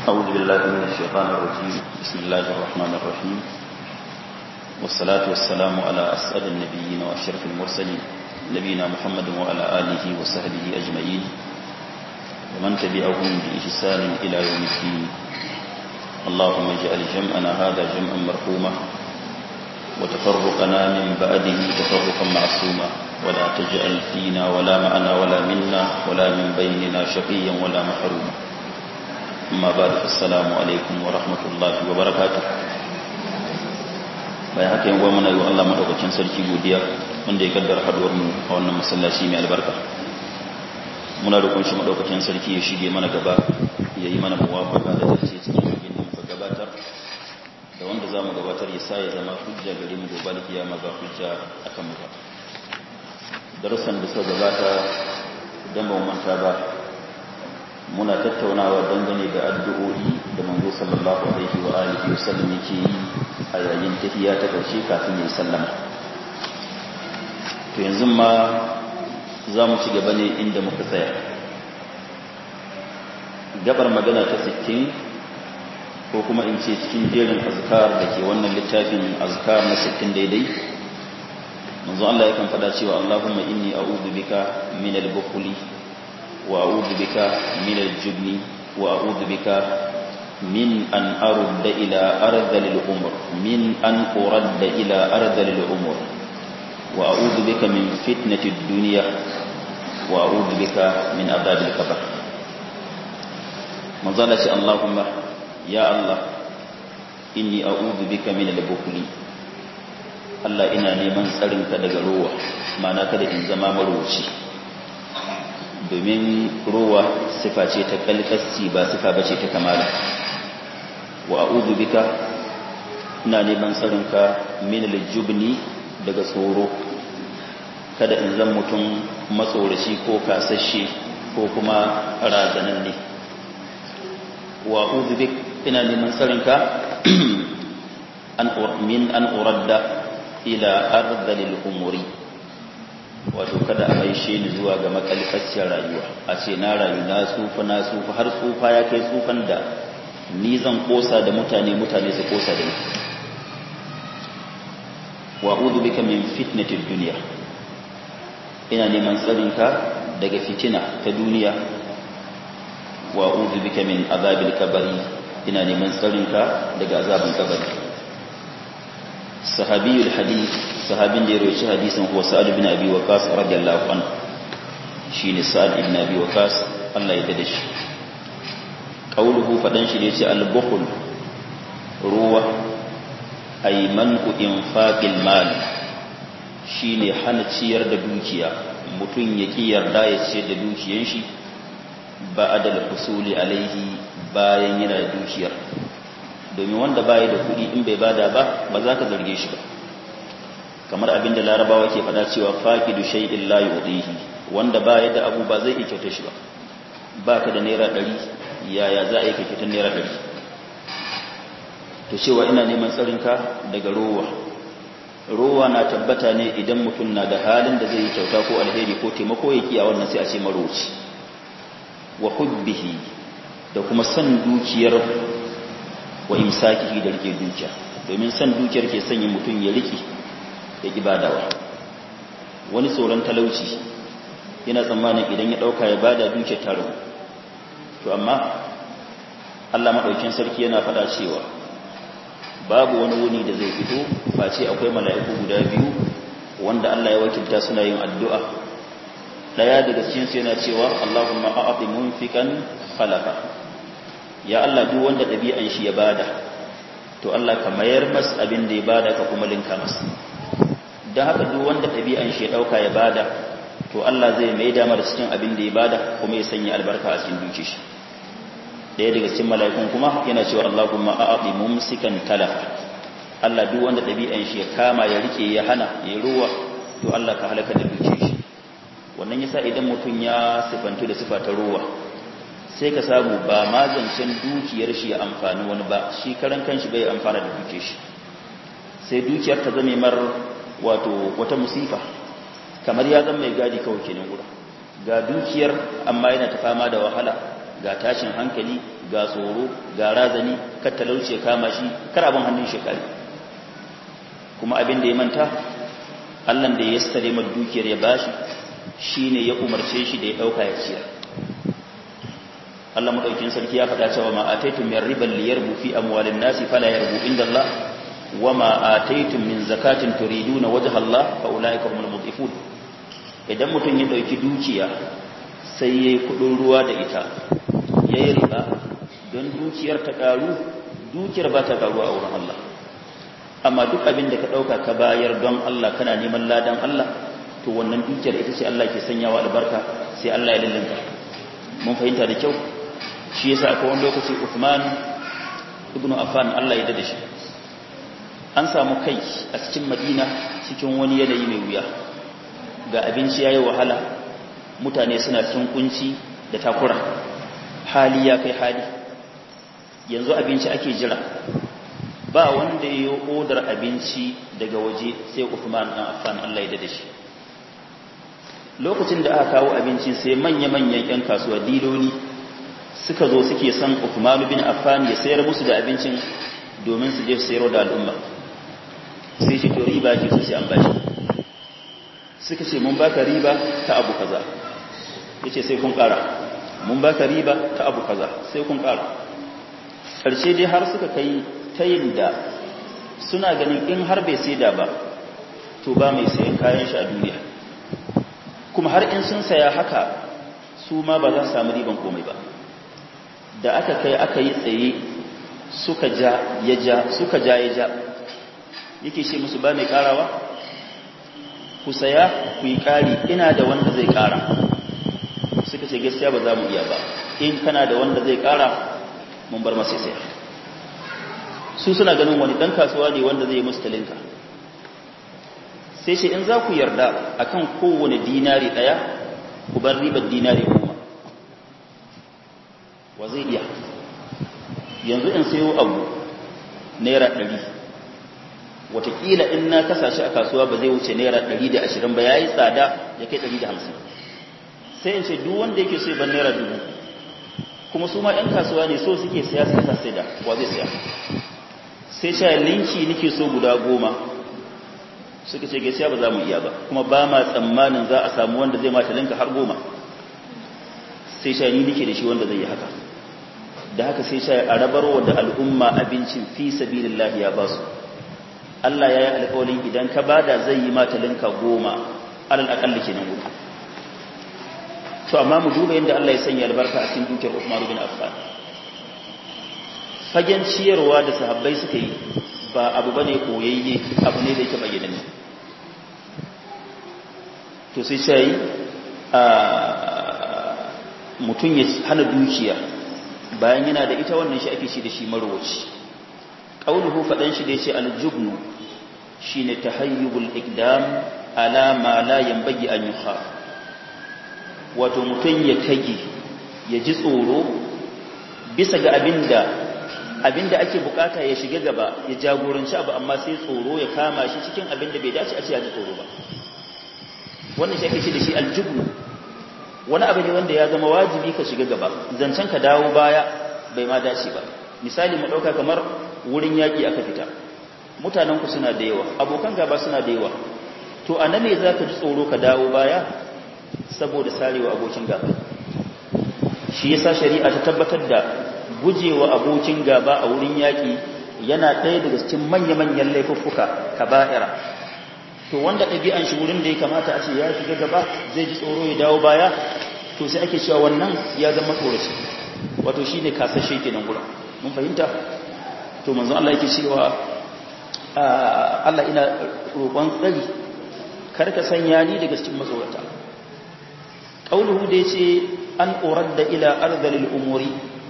أعوذ بالله من الشيطان الرجيم بسم الله الرحمن الرحيم والصلاة والسلام على أسأل النبيين وأشرف المرسلين نبينا محمد وعلى آله وصحبه أجمعين ومن تبعهم بإحسان إلى يوم الدين اللهم اجعل جمعنا هذا جمعا مرحوما وتفرقنا من بعده تفرقا معصوما ولا تجعل فينا ولا معنا ولا منا ولا من بيننا شقيا ولا محروما أما بعد السلام عليكم ورحمة الله وبركاته bayan haka yin gwamna yi wa Allah maɗaukacin sarki godiya wanda ya kaddara haduwar mu a wannan masallaci mai albarka muna da kunshi maɗaukacin sarki ya shige mana gaba ya yi mana muwafaka da dace cikin abin da muka gabatar da wanda za mu gabatar ya sa ya zama hujja gare mu gobe kiyama ba hujja akan mu ba darussan da suka gabata idan ba mu manta ba muna tattaunawa dangane da addu'o'i da manzo sallallahu alaihi wa alihi wa sallam yake yi a yayin tahiyya ta karshe kafin ya sallama to yanzu ma za mu ci gaba ne inda muka tsaya gabar magana ta 60 ko kuma in ce cikin jerin azkar da ke wannan littafin azkar na 60 daidai manzo Allah yakan faɗa cewa Allahumma inni a'udhu bika min al-bukhli wa a'udhu bika min al-jubni wa a'udhu bika min an arudda ila ardhil umur min an uradda ila ardhil umur wa a'udhu bika min fitnati ad-dunya wa a'udhu bika min adhabil qabr manzo Allah ce Allahumma ya Allah inni a'udhu bika min al-bukhli Allah ina neman tsarinka daga rowa mana kada in zama marowaci domin rowa sifa ce ta kalkasci ba sifa bace ta kamala wa a'udhu bika ina neman tsarinka min al-jubni daga tsoro kada in zan mutum matsoraci ko kasashe ko kuma razananne wa a'udhu bika ina neman tsarinka min an uradda ila ardalil umuri wato kada a maishe ni zuwa ga makalkaciyar rayuwa a ce na rayu na tsufa na tsufa har tsufa ya kai tsufan da ni zan kosa da mutane mutane su kosa da ni wa a'udhu bika min fitnatid dunya ina neman tsarinka daga fitina ta duniya wa a'udhu bika min azabil kabari ina neman tsarinka daga azabin kabari sahabiyul hadith sahabin da ya roci hadisin huwa sa'ad ibn abi waqas radiyallahu anhu shine sa'ad ibn abi waqas Allah ya dade shi qauluhu fadan shi da yace al-bukhl ruwa ay man'u infaqil mal shine hana ciyar da dukiya mutun ya ki yarda ya ce da dukiyan shi ba'da al-husuli alaihi bayan yana da dukiyar domin wanda baya da kuɗi in bai bada ba ba za ka zarge shi ba kamar abinda larabawa ke fada cewa faqidu shay'in la yudihi wanda baya da abu ba zai iya kyauta shi ba baka da naira 100 yaya za a yi kyautar naira 100 to cewa ina neman tsarinka daga rowa rowa na tabbata ne idan mutum na da halin da zai yi kyauta ko alheri ko taimako ya kiya wannan sai a ce maroci wa hubbihi da kuma san dukiyar wa imsakihi da rike dukiya domin san dukiyar ke sanya mutum ya rike ya ibadawa wani tsoron talauci yana tsammanin idan ya dauka ya bada dukiyar taro to amma Allah madaukin sarki yana fada cewa babu wani wuni da zai fito face akwai mala'iku guda biyu wanda Allah ya wakilta suna yin addu'a daya daga cikin su yana cewa Allahumma a'ti munfikan khalaqa ya Allah duk wanda ɗabi'an shi ya bada to Allah ka mayar mas abin da ya bada ka kuma linka mas don haka duk wanda ɗabi'an shi ya ɗauka ya bada to Allah zai mai damar cikin abin da ya bada kuma ya sanya albarka a cikin duki shi ɗaya daga cikin mala'ikun kuma yana cewa Allahumma a'ati mumsikan talafa Allah duk wanda ɗabi'an shi ya kama ya rike ya hana ya ruwa to Allah ka halaka da duki shi wannan yasa idan mutum ya sifantu da sifa ta ruwa sai ka samu ba ma zancen dukiyar shi ya amfani wani ba shi karan kanshi bai amfana da dukiyar shi sai dukiyar ta zame mar wato wata musifa kamar ya zama mai gadi kawai kenan gura ga dukiyar amma yana ta fama da wahala ga tashin hankali ga tsoro ga razani kar talauci ya kama shi kar abin hannun shi kare kuma abin da ya manta Allah da ya stare mai dukiyar ya bashi shine ya umarce shi da ya dauka ya ciyar Allah madaukin sarki ya faɗa cewa ma ataitum min riban liyarbu fi amwalin nasi fala yarbu inda Allah wa ma ataitum min zakatin turiduna wajha Allah fa ulaika humul mudhifun idan mutum ya dauki dukiya sai yayi kudin ruwa da ita yayi riba don dukiyar ta karu dukiyar ba ta karu a wurin Allah amma duk abin da ka dauka ka bayar don Allah kana neman ladan Allah to wannan dukiyar ita ce Allah ke sanyawa albarka sai Allah ya lallinta mun fahimta da kyau shi yasa akwai wani lokaci Uthman ibn Affan Allah ya dade shi an samu kai a cikin Madina cikin wani yanayi mai wuya ga abinci yayi wahala mutane suna cikin kunci da takura hali ya kai hali yanzu abinci ake jira ba wanda ya yi odar abinci daga waje sai Uthman ibn Affan Allah ya dade shi lokacin da aka kawo abinci sai manya-manyan 'yan kasuwa diloli suka zo suke son Uthman bin Affan ya sayar musu da abincin domin su je su sayar da al'umma sai shi to riba ke so sai an bashi suka ce mun baka riba ta abu kaza yace sai kun kara mun baka riba ta abu kaza sai kun kara karshe dai har suka kai tayin da suna ganin in har bai saida ba to ba mai sayan kayan shi a duniya kuma har in sun saya haka su ma ba za su samu riban komai ba da aka kai aka yi tsaye suka ja ya ja suka ja ya ja yake ce musu ba mai karawa ku saya ku yi kari ina da wanda zai kara suka ce gaskiya ba za mu iya ba in kana da wanda zai kara mun bar masa saya su suna ganin wani dan kasuwa ne wanda zai musu talinka sai ce in za ku yarda akan kowane dinari daya ku bar ribar dinari goma wa zai iya yanzu in sayo abu naira ɗari watakila in na kasa shi a kasuwa ba zai wuce naira ɗari da ashirin ba ya yi tsada ya kai ɗari da hamsin sai in ce duk wanda yake so ban naira dubu kuma su ma 'yan kasuwa ne so suke siya sai sai da wa zai siya sai sha linki nake so guda goma suka ce gaskiya ba za mu iya ba kuma ba ma tsammanin za a samu wanda zai mata linka har goma sai sha ni nake da shi wanda zai yi haka da haka sai sha a rabarwa da al'umma abincin fi sabilillah ya ba su Allah ya yi alƙawarin idan ka bada zai yi mata linka goma alal aƙalli ke nan gudu to amma mu duba yadda Allah ya sanya albarka a cikin dukiyar Uthman bin Affan fagen ciyarwa da sahabbai suka yi ba abu bane koyayye abu ne da yake bayyana ne to sai sai a mutum ya hana dukiya bayan yana da ita wannan shi ake shi da shi marwaci qauluhu fadan shi da yace aljubnu shine tahayyubul iqdam ala ma la yanbaghi an yukhaf wato mutum ya kage ya ji tsoro bisa ga abinda abinda ake bukata ya shiga gaba ya jagoranci abu amma sai tsoro ya kama shi cikin abinda bai dace a ce ya ji tsoro ba wannan shi ake ce da shi aljubnu wani abu ne wanda ya zama wajibi ka shiga gaba zancen ka dawo baya bai ma dace ba misali mu dauka kamar wurin yaki aka fita mutanen ku suna da yawa abokan gaba suna da yawa to anan ne zaka ji tsoro ka dawo baya saboda sarewa abokin gaba shi yasa shari'a ta tabbatar da gujewa abokin gaba a wurin yaki yana ɗaya daga cikin manya-manyan laifuffuka kaba'ira to wanda ɗabi'an shi wurin da ya kamata a ce ya shiga gaba zai ji tsoro ya dawo baya to sai ake cewa wannan ya zama tsoraci wato shi ne kasashe kenan gurin mun fahimta to manzo Allah yake cewa Allah ina roƙon tsari kar ka sanya ni daga cikin matsorata qauluhu da yace an uradda ila ardhil umuri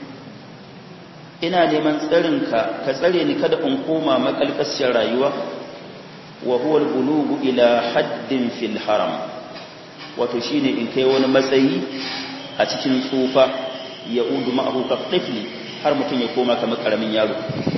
ina neman tsarinka ka tsare ni kada in koma makalkasiyar rayuwa wa huwa al-bulugu ila haddin fil haram wato shine in kai wani matsayi a cikin tsufa ya udu ma'ahu ka tifli har mutum ya koma kamar karamin yaro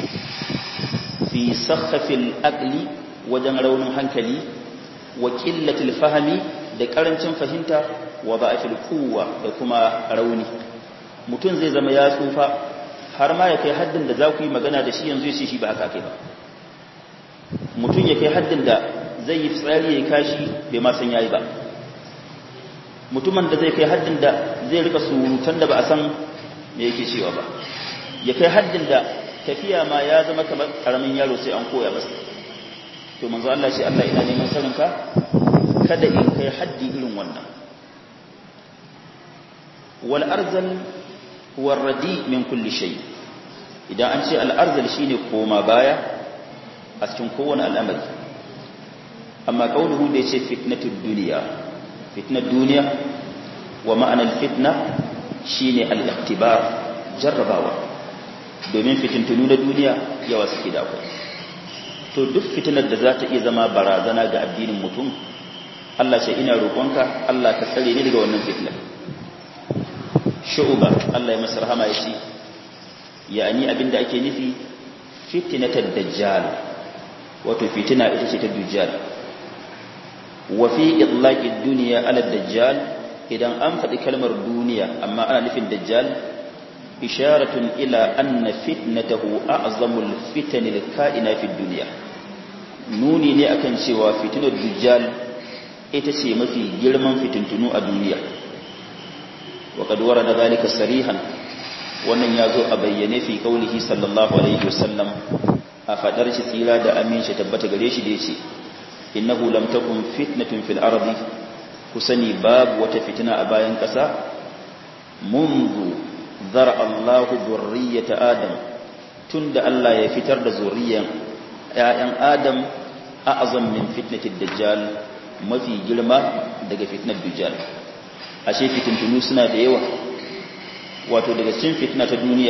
fi sakhafil aqli wajen raunin hankali wa qillatil fahmi da karancin fahimta wa ba'atil quwwa da kuma rauni mutum zai zama ya tsufa har ma ya kai haddin da za ku yi magana da shi yanzu ya ce shi ba haka kai ba mutum ya kai haddin da zai yi tsari ya kashi bai ma san yayi ba mutumin da zai kai haddin da zai rika surutan da ba a san me yake cewa ba ya kai haddin da tafiya ma ya zama kamar karamin yaro sai an koya masa to manzo Allah ce Allah ina neman saninka kada in kai haddi irin wannan wal arzal war radi min kulli shay idan an ce al arzal shine koma baya a cikin kowane al'amari amma kauluhu da yace fitnatud dunya fitnat duniya wa ma'anar fitna shine al-ikhtibar jarrabawa domin fitintunu na duniya yawa suke da akwai to duk fitinar da za ta iya zama barazana ga addinin mutum Allah sai ina roƙonka Allah ka tsare ni daga wannan fitnar shu'uba Allah ya masa rahama yace yani abinda ake nufi fitnatud dajjal wato fitina ita ce ta dajjal wa fi itlaqid dunya ala dajjal idan an faɗi kalmar duniya amma ana nufin dajjal isharatun ila anna fitnatahu a'zamul fitanil ka'ina fid dunya nuni ne akan cewa fitinar dajjal ita ce mafi girman fitintunu a duniya wa qad warada zalika sarihan wannan yazo a bayyane fi kaulihi sallallahu alaihi wasallam a fadar shi tsira da aminci tabbata gare shi da yace innahu lam takun fitnatun fil ardi kusani babu wata fitina a bayan kasa mundu zara Allahu zurriyyata Adam tunda Allah ya fitar da zurriyan ƴaƴan Adam a'zam min fitnatid dajjal mafi girma daga fitnar dajjal ashe fitintunu suna da yawa wato daga cikin fitna ta duniya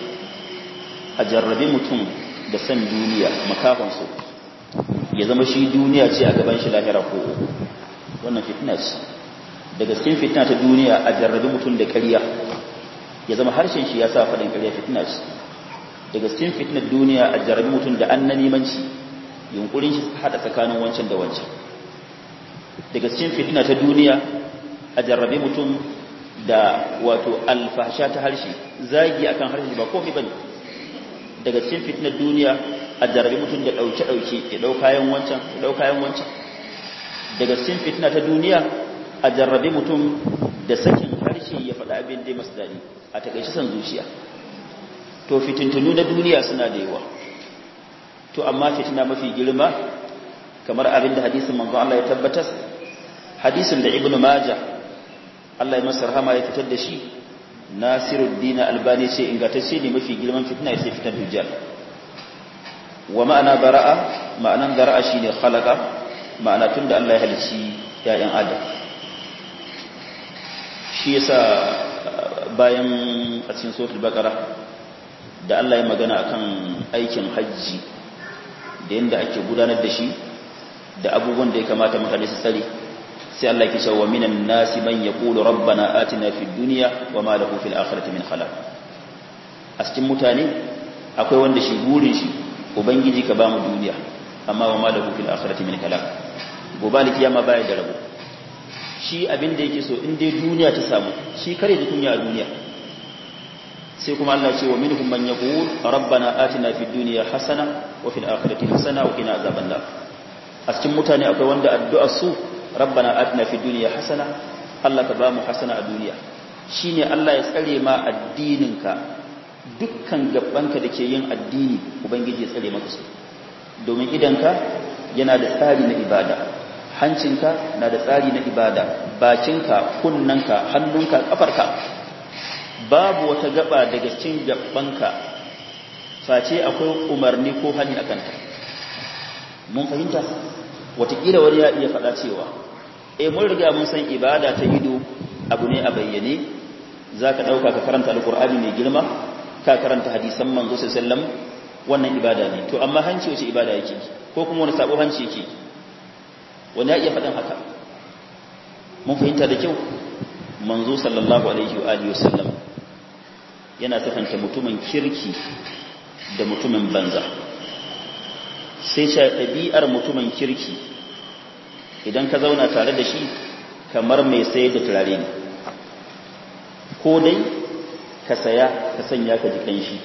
a jarrabe mutum da san duniya makafan su ya zama shi duniya ce a gaban shi lahira ko wannan fitna ce daga cikin fitna ta duniya a jarrabe mutum da ƙarya ya zama harshen shi ya sa faɗin ƙarya fitna ce daga cikin fitnar duniya a jarrabe mutum da annanimanci yunkurin shi haɗa tsakanin wancan da wancan daga cikin fitna ta duniya a jarrabe mutum da wato alfasha ta harshe zagi akan harshe ba komai bane daga cikin fitnar duniya a jarrabe mutum da ɗauke ɗauke ya ɗau kayan wancan ya ɗau kayan wancan daga cikin fitna ta duniya a jarrabe mutum da sakin harshe ya faɗa abin da masu daɗi a takaice san zuciya to fitintunu na duniya suna da yawa to amma fitina mafi girma kamar abin da hadisin manzon Allah ya tabbatar hadisin da ibnu maja Allah ya masa rahama ya fitar da shi Nasiruddin Albani ce ingantacce ne mafi girman fitina ya sai fitar dujjal wa ma'ana bara'a ma'anan bara'a shine khalaqa ma'ana tunda Allah ya halicci ya'yan Adam shi yasa bayan a cikin suratul baqara da Allah ya magana akan aikin hajji da yanda ake gudanar da shi da abubuwan da ya kamata mutane su tsare sai Allah yake cewa minan nasi man yaqulu rabbana atina fid dunya wama lahu fil akhirati min khalaq a cikin mutane akwai wanda shi burin shi ubangiji ka bamu duniya amma wama lahu fil akhirati min khalaq gobe kiyama baya da rabo shi abin da yake so in dai duniya ta samu shi kare da kunya a duniya sai kuma Allah ce wa minhum man yaqul rabbana atina fid dunya hasana wa fil akhirati hasana wa qina azaban nar a cikin mutane akwai wanda addu'ar su rabbana atina fid dunya hasana Allah ka ba mu hasana a duniya shine Allah ya tsare ma addininka dukkan gabbanka dake yin addini ubangiji ya tsare maka su domin idanka yana da tsari na ibada hancinka na da tsari na ibada bakinka kunnanka hannunka kafarka babu wata gaba daga cikin gabbanka face akwai umarni ko hani akan ta mun fahimta watakila wani ya iya faɗa cewa eh mun riga mun san ibada ta ido abu ne a bayyane zaka dauka ka karanta alqur'ani mai girma ka karanta hadisan manzo sallallahu alaihi wasallam wannan ibada ne to amma hanci wace ibada yake ko kuma wani sabo hanci yake wani ya iya faɗin haka mun fahimta da kyau manzo sallallahu alaihi wa alihi wasallam yana sifanta mutumin kirki da mutumin banza sai sha ɗabi'ar mutumin kirki idan ka zauna tare da shi kamar mai sayar da turare ne ko dai ka saya ka sanya ka ji kanshi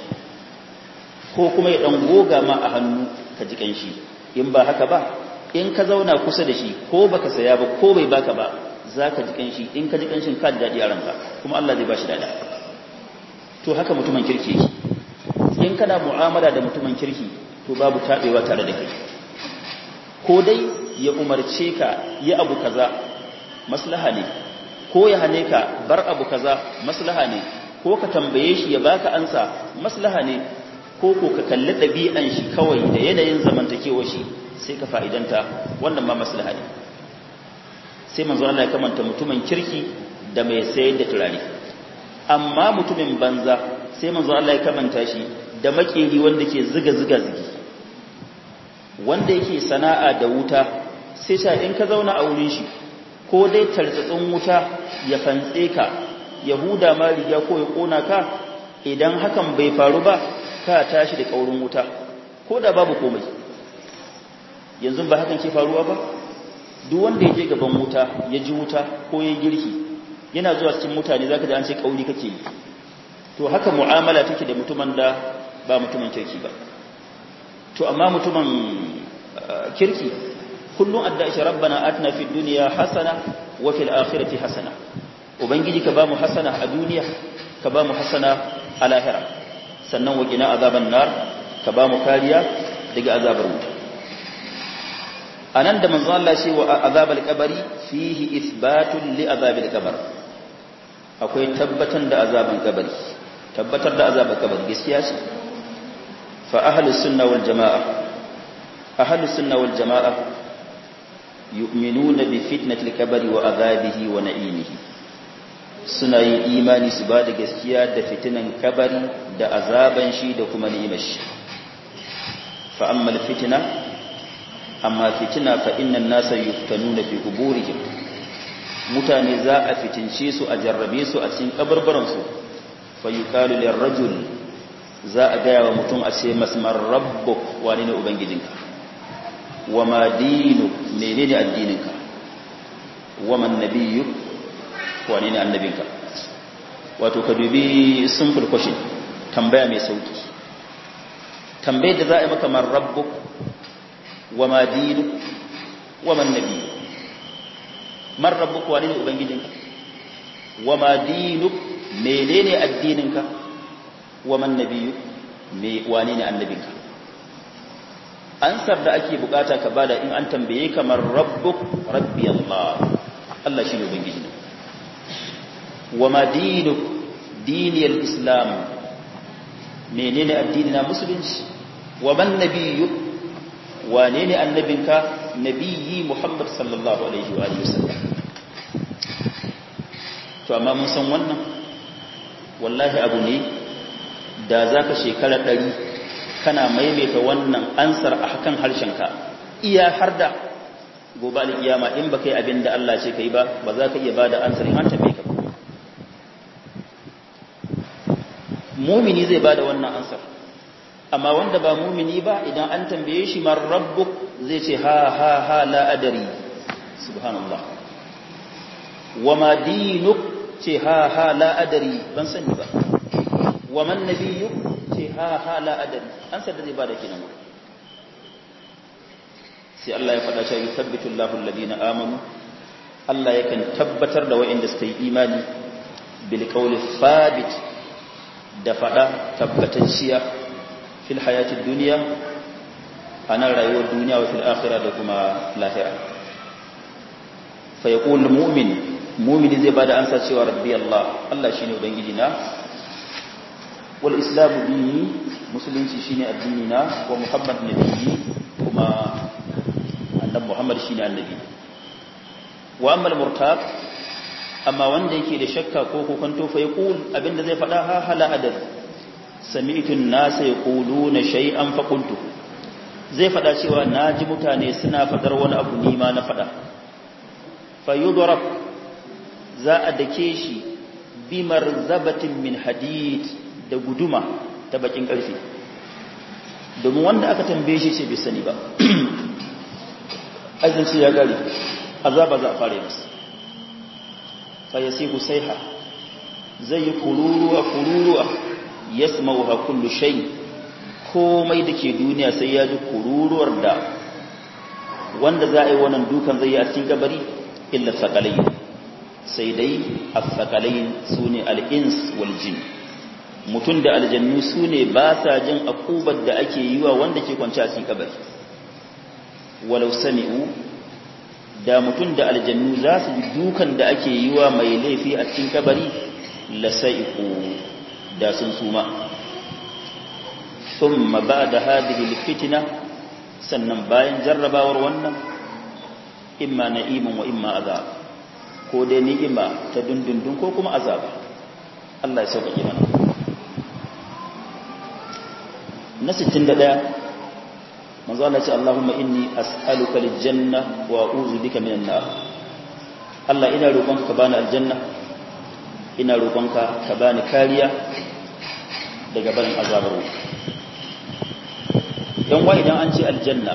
ko kuma ya dan goga ma a hannu ka ji kanshi in ba haka ba in ka zauna kusa da shi ko baka saya ba ko bai baka ba za ka ji kanshi in ka ji kanshin ka ji daɗi a ranka kuma Allah zai ba shi daɗa to haka mutumin kirki yake in kana mu'amala da mutumin kirki to babu taɓewa tare da kai ko dai ya umarce ka yi abu kaza maslaha ne ko ya hane ka bar abu kaza maslaha ne ko ka tambaye shi ya baka ansa maslaha ne ko ko ka kalli ɗabi'an shi kawai da yanayin zamantakewa shi sai ka fa'idanta wannan ma maslaha ne sai manzo Allah ya kamanta mutumin kirki da mai sayar da turare amma mutumin banza sai manzo Allah ya kamanta shi da makeri wanda ke ziga ziga zigi wanda yake sana'a da wuta sai sha in ka zauna a wurin shi ko dai tartsatsin wuta ya fantse ka yahuda ma riga ko ya kona ka idan hakan bai faru ba ka tashi da kaurin wuta ko da babu komai yanzu ba hakan ke faruwa ba duk wanda ya je gaban wuta ya ji wuta ko ya girki yana zuwa cikin mutane zaka ji an ce kauri kake yi to haka mu'amala take da mutumin da ba mutumin kirki ba to amma mutumin kirki kullum adda shi rabbana atina fid dunya hasana wa fil akhirati hasana ubangiji ka ba mu hasana a duniya ka ba mu hasana a lahira sannan wa qina azaban nar ka ba mu kariya daga azabar wuta anan da manzo Allah shi wa azabal qabri fihi isbatun li azabil qabr akwai tabbatan da azaban kabari tabbatar da azaban kabari gaskiya ce fa ahlus sunna wal jamaa ahlus sunna wal jamaa yu'minuna bi fitnatil kabari wa azabihi wa na'imihi suna yin imani su ba da gaskiya da fitinan kabari da azaban shi da kuma ni'imar shi fa amma fitna amma fitina fa innan nasa yuftanuna fi quburihim mutane za a fitince su a jarrabe su a cikin kabarbaran su fa yuqalu lirrajul za a gaya wa mutum a ce masmar rabbuk wani ne ubangijinka wa ma dinuk menene addininka wa man nabiyyuk wani ne annabinka wato ka dubi simple question tambaya mai sauki tambayar da za a yi maka man rabbuk wa ma dinu wa man nabi man rabbuk wani ne ubangijinka wa ma dinu menene addininka wa man nabiyu me wani ne annabinka ansar da ake bukata ka bada in an tambaye kamar rabbuk rabbi allah Allah shine ubangijina wa ma dinuk diniyal islam menene addinina musulunci wa man nabiyyu wane ne annabinka nabiyyi muhammad sallallahu alaihi wa alihi wasallam to amma mun san wannan wallahi abu ne da zaka shekara ɗari kana maimaita wannan ansar a hakan harshenka iya har da gobe alƙiyama in baka yi abin da Allah ce ka yi ba ba za ka iya ba da ansar in an tambaye ka mumini zai ba da wannan ansar amma wanda ba mumini ba idan an tambaye shi man rabbuk zai ce ha ha ha la adari subhanallah wa ma dinuk ce ha ha la adari ban sani ba wa man nabiyyuk ce ha ha la adari ansar da zai ba da kenan sai Allah ya faɗa cewa yuthabbitu Allahu alladhina amanu Allah yakan tabbatar da waɗanda suka yi imani bil qawli thabit da faɗa tabbatacciya fil hayatid dunya ana rayuwar duniya wa fil akhirah da kuma lahira fa yaqul mu'min mu'mini zai bada ansa cewa rabbi Allah Allah shine ubangiji na wal islamu dini musulunci shine addini na wa muhammad nabiyyi kuma annabi Muhammad shine annabi wa amma al-murtab amma wanda yake da shakka ko kokonto fa yaqul abinda zai fada ha hala adad sami'tu an-nas yaquluna shay'an fa qultu zai fada cewa naji mutane suna fadar wani abu ni ma na fada fa yudrab za a dake shi bi marzabatin min hadid da guduma ta bakin karfi domin wanda aka tambaye shi ce bai sani ba azinci ya gari azaba za a fara masa fa yasihu saiha zai yi kururuwa kururuwa yasma'uha kullu shay komai da ke duniya sai ya ji kururuwar da wanda za a yi wannan dukan zai yi a cikin kabari illa sakalai sai dai as-sakalai sune al-ins wal jin mutum da aljannu sune ba sa jin akubar da ake yi wa wanda ke kwance a cikin kabari walau sami'u da mutum da aljannu za su ji dukan da ake yi wa mai laifi a cikin kabari la sa'iqu da sun suma thumma ba'da hadhihi al-fitna sannan bayan jarrabawar wannan imma na'imun wa imma azab ko dai ni'ima ta dundundun ko kuma azab Allah ya sauƙaƙe mana na 61 manzo Allah ya ce Allahumma inni as'aluka al-janna wa a'udhu bika minan nar Allah ina roƙonka ka bani aljanna ina roƙonka ka bani kariya daga barin azabar wuta don wa idan an ce aljanna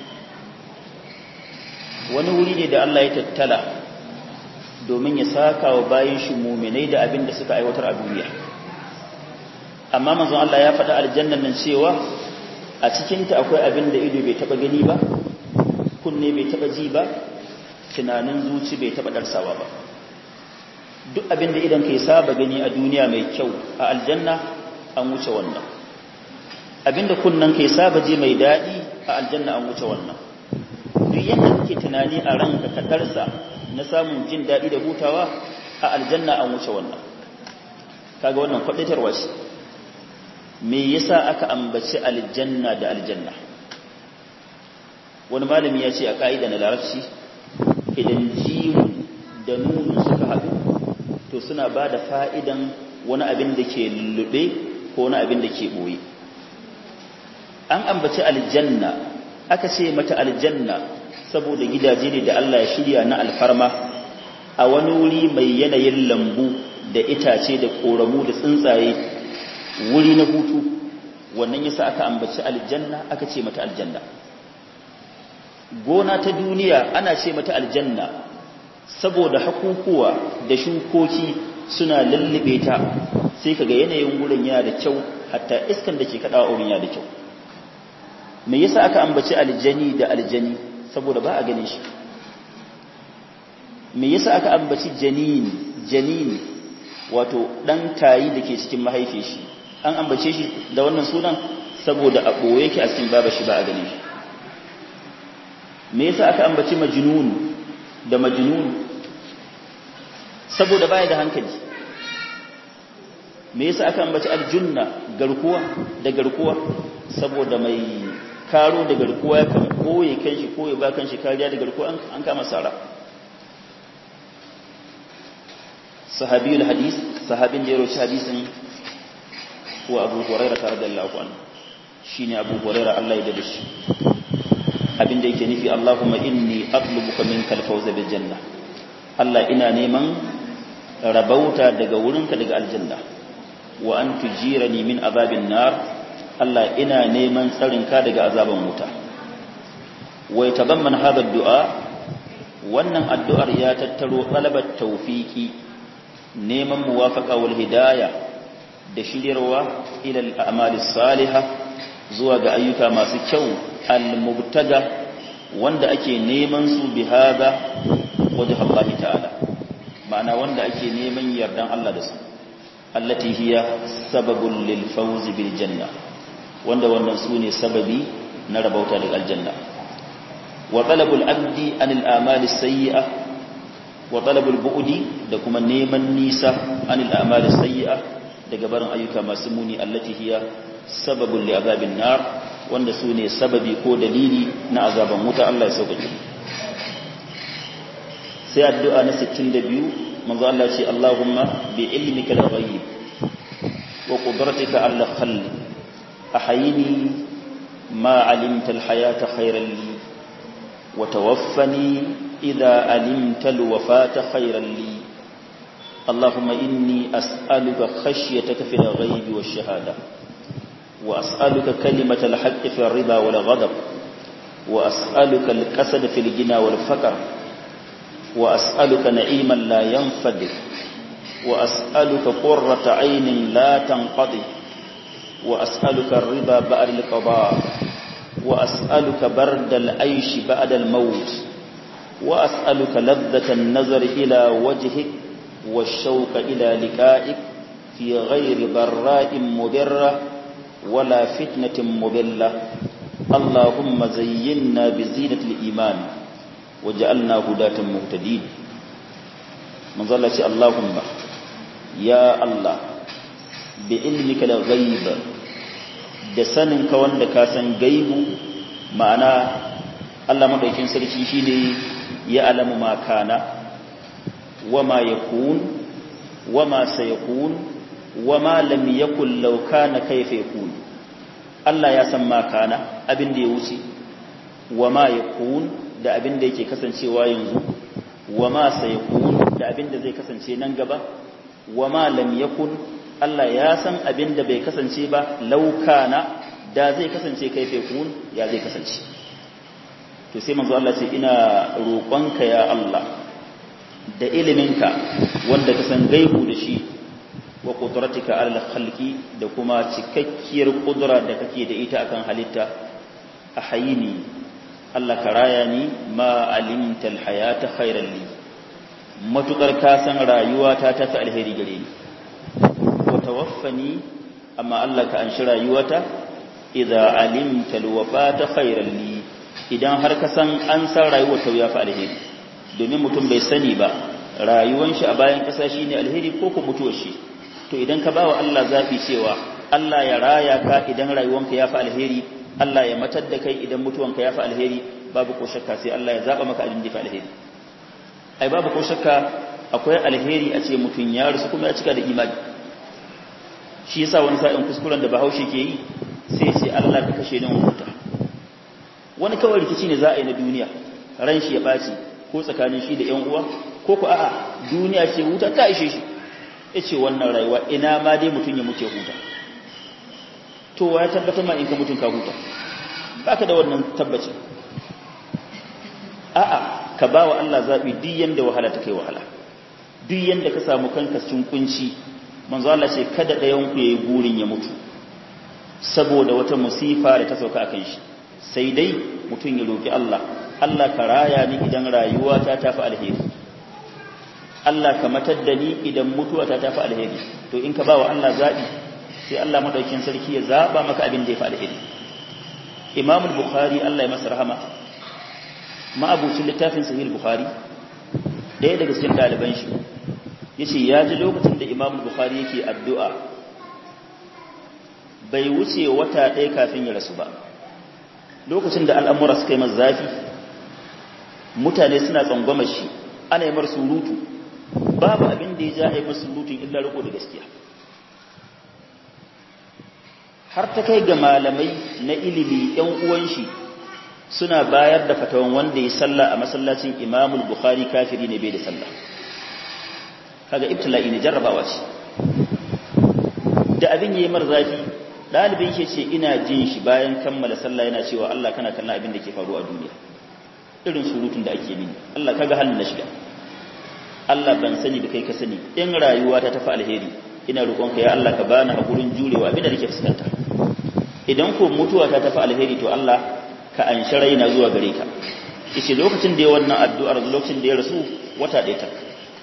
wani wuri ne da Allah ya tattala domin ya saka wa bayan shi muminai da abin da suka aiwatar a duniya amma manzon Allah ya faɗa aljannan nan cewa a cikinta akwai abin da ido bai taɓa gani ba kunne bai taɓa ji ba tunanin zuci bai taɓa ɗarsawa ba duk abin da idan kai saba gani a duniya mai kyau a aljanna an wuce wannan abinda kunnan kai saba je mai daɗi a aljanna an wuce wannan duk yadda kake tunani a ranka ka darsa na samun jin daɗi da hutawa a aljanna an wuce wannan kaga wannan kwadatarwa ce me yasa aka ambaci aljanna da aljanna wani malami ya ce a ka'ida na larabci idan jiwu da nunu suka haɗu to suna ba da fa'idan wani abin da ke lullube ko wani abin da ke ɓoye an ambaci aljanna aka ce mata aljanna saboda gidaje ne da Allah ya shirya na alfarma a wani wuri mai yanayin lambu da itace da koramu da tsuntsaye wuri na hutu wannan yasa aka ambaci aljanna aka ce mata aljanna gona ta duniya ana ce mata aljanna saboda hakukuwa da shukoki suna lullube ta sai kaga yanayin wurin yana da kyau hatta iskan da ke kaɗawa wurin yana da kyau me yasa aka ambaci aljani da aljani saboda ba a ganin shi me yasa aka ambaci janini janini wato dan tayi da ke cikin mahaifi shi an ambace shi da wannan sunan saboda a ɓoye yake a cikin baba shi ba a ganin shi me yasa aka ambaci majnun da majnun saboda baya da hankali me yasa aka ambaci aljunna garkuwa da garkuwa saboda mai karo da garkuwa ya kan koye kanshi ko ya ba kanshi kariya da garkuwa an kama sara sahabiyul hadis sahabin da ya roci hadisin wa abu hurairah radiyallahu anhu shine abu hurairah Allah ya dade shi abin da yake nufi Allahumma inni atlubuka minkal fawza bil janna Allah ina neman rabauta daga wurinka daga aljanna wa an tujirani min azabin nar Allah ina neman tsarinka daga azaban wuta wai tabamman hada du'a wannan addu'ar ya tattaro talabar tawfiki neman muwafaqa wal hidayah da shiryarwa ila al-a'mali salihah zuwa ga ayyuka masu kyau al-mubtada wanda ake neman su bi hada wajh Allah ta'ala ma'ana wanda ake neman yardan Allah da su allati hiya sababun lil fawz bil janna wanda wannan su ne sababi na rabauta daga aljanna wa talabul abdi anil amali sayyi'a wa talabul bu'di da kuma neman nisa anil amali sayyi'a daga barin ayyuka masu muni allati hiya sababun li azabin nar wanda su ne sababi ko dalili na azaban wuta Allah ya sauƙaƙe sai addu'a na 62 manzo Allah ce Allahumma bi ilmika al-ghaib wa qudratika ala khalq أحيني ما علمت الحياة خيرا لي وتوفني إذا علمت الوفاة خيرا لي اللهم إني أسألك خشيتك في الغيب والشهادة وأسألك كلمة الحق في الرضا والغضب وأسألك الكسد في الجنى والفقر وأسألك نعيما لا ينفد وأسألك قرة عين لا تنقضي وأسألك الرضا بعد القضاء وأسألك برد العيش بعد الموت وأسألك لذة النظر إلى وجهك والشوق إلى لقائك في غير ضراء مضرة ولا فتنة مضلة اللهم زينا بزينة الإيمان وجعلنا هداة مهتدين من ظل اللهم يا الله بعلمك الغيب da saninka wanda ka san gaibu ma'ana Allah madaukin sarki shine ya alamu ma kana wama yakun wama sayakun wama lam yakul law kana kayfa yakun Allah ya san ma kana abin da ya wuce wama yakun da abin da yake kasancewa yanzu wama sayakun da abin da zai kasance nan gaba wama lam yakun Allah ya san abin da bai kasance ba laukana da zai kasance kai kun ya zai kasance to sai manzo Allah ce ina roƙonka ya Allah da iliminka wanda ka san gaibu da shi wa qudratika ala khalqi da kuma cikakkiyar kudura da kake da ita akan halitta a hayini Allah ka raya ni ma alimta alhayata khairan li matukar ka san rayuwa ta tafi alheri gare ni tawaffani amma Allah ka anshi rayuwata idza alimta alwafata khairan li idan har ka san an san rayuwar ta ya fa alheri domin mutum bai sani ba rayuwar shi a bayan kasa shine alheri ko ko mutuwar shi to idan ka bawa Allah zafi cewa Allah ya raya ka idan rayuwanka ya fa alheri Allah ya matar da kai idan mutuwanka ya fa alheri babu ko shakka sai Allah ya zaba maka abin da fa alheri ai babu ko shakka akwai alheri a ce mutum ya rusu kuma ya cika da imani shi yasa wani sa'in kuskuren da bahaushe ke yi sai ce Allah ka kashe ni huta wani kawai rikici ne za a yi na duniya ran shi ya ɓaci ko tsakanin shi da ƴan uwa ko ku a'a duniya ce huta ta ishe shi ya ce wannan rayuwa ina ma dai mutum ya muke huta to wa ya tabbatar ma in ka mutum ka huta baka da wannan tabbaci a'a ka ba wa Allah zaɓi duk yanda wahala ta kai wahala duk yanda ka samu kanka cikin kunci manzo Allah ce kada ɗayan ku yayi burin ya mutu saboda wata musifa da ta sauka akan shi sai dai mutum ya roki Allah Allah ka raya ni idan rayuwa ta tafi alheri Allah ka matar da ni idan mutuwa ta tafi alheri to in ka ba wa Allah zabi sai Allah madaukin sarki ya zaba maka abin da ya fi alheri Imam al-Bukhari Allah ya masa rahama ma'abucin littafin sahih al-Bukhari ɗaya daga cikin ɗaliban shi yace ya ji lokacin da Imam Bukhari yake addu'a bai wuce wata ɗaya kafin ya rasu ba lokacin da al'amura suka yi masa zafi mutane suna tsangwama shi ana yi mar surutu babu abin da ya ja a yi mar surutun illa riko da gaskiya har ta kai ga malamai na ilimi ‘yan uwan shi suna bayar da fatawan wanda ya salla a masallacin imamul bukhari kafiri ne bai da sallah kaga ibtila'i ne jarrabawa ce da abin yayi mar zafi dalibin shi ce ina jin shi bayan kammala sallah yana cewa Allah kana kallon abin da ke faruwa a duniya irin surutun da ake mini Allah kaga halin na shiga Allah ban sani da kai ka sani in rayuwa ta tafi alheri ina roƙonka ya Allah ka bani hakurin jurewa abin da nake fuskanta idan ko mutuwa ta tafi alheri to Allah ka anshi raina zuwa gare ka yace lokacin da ya wannan addu'ar lokacin da ya rasu wata ɗaya ta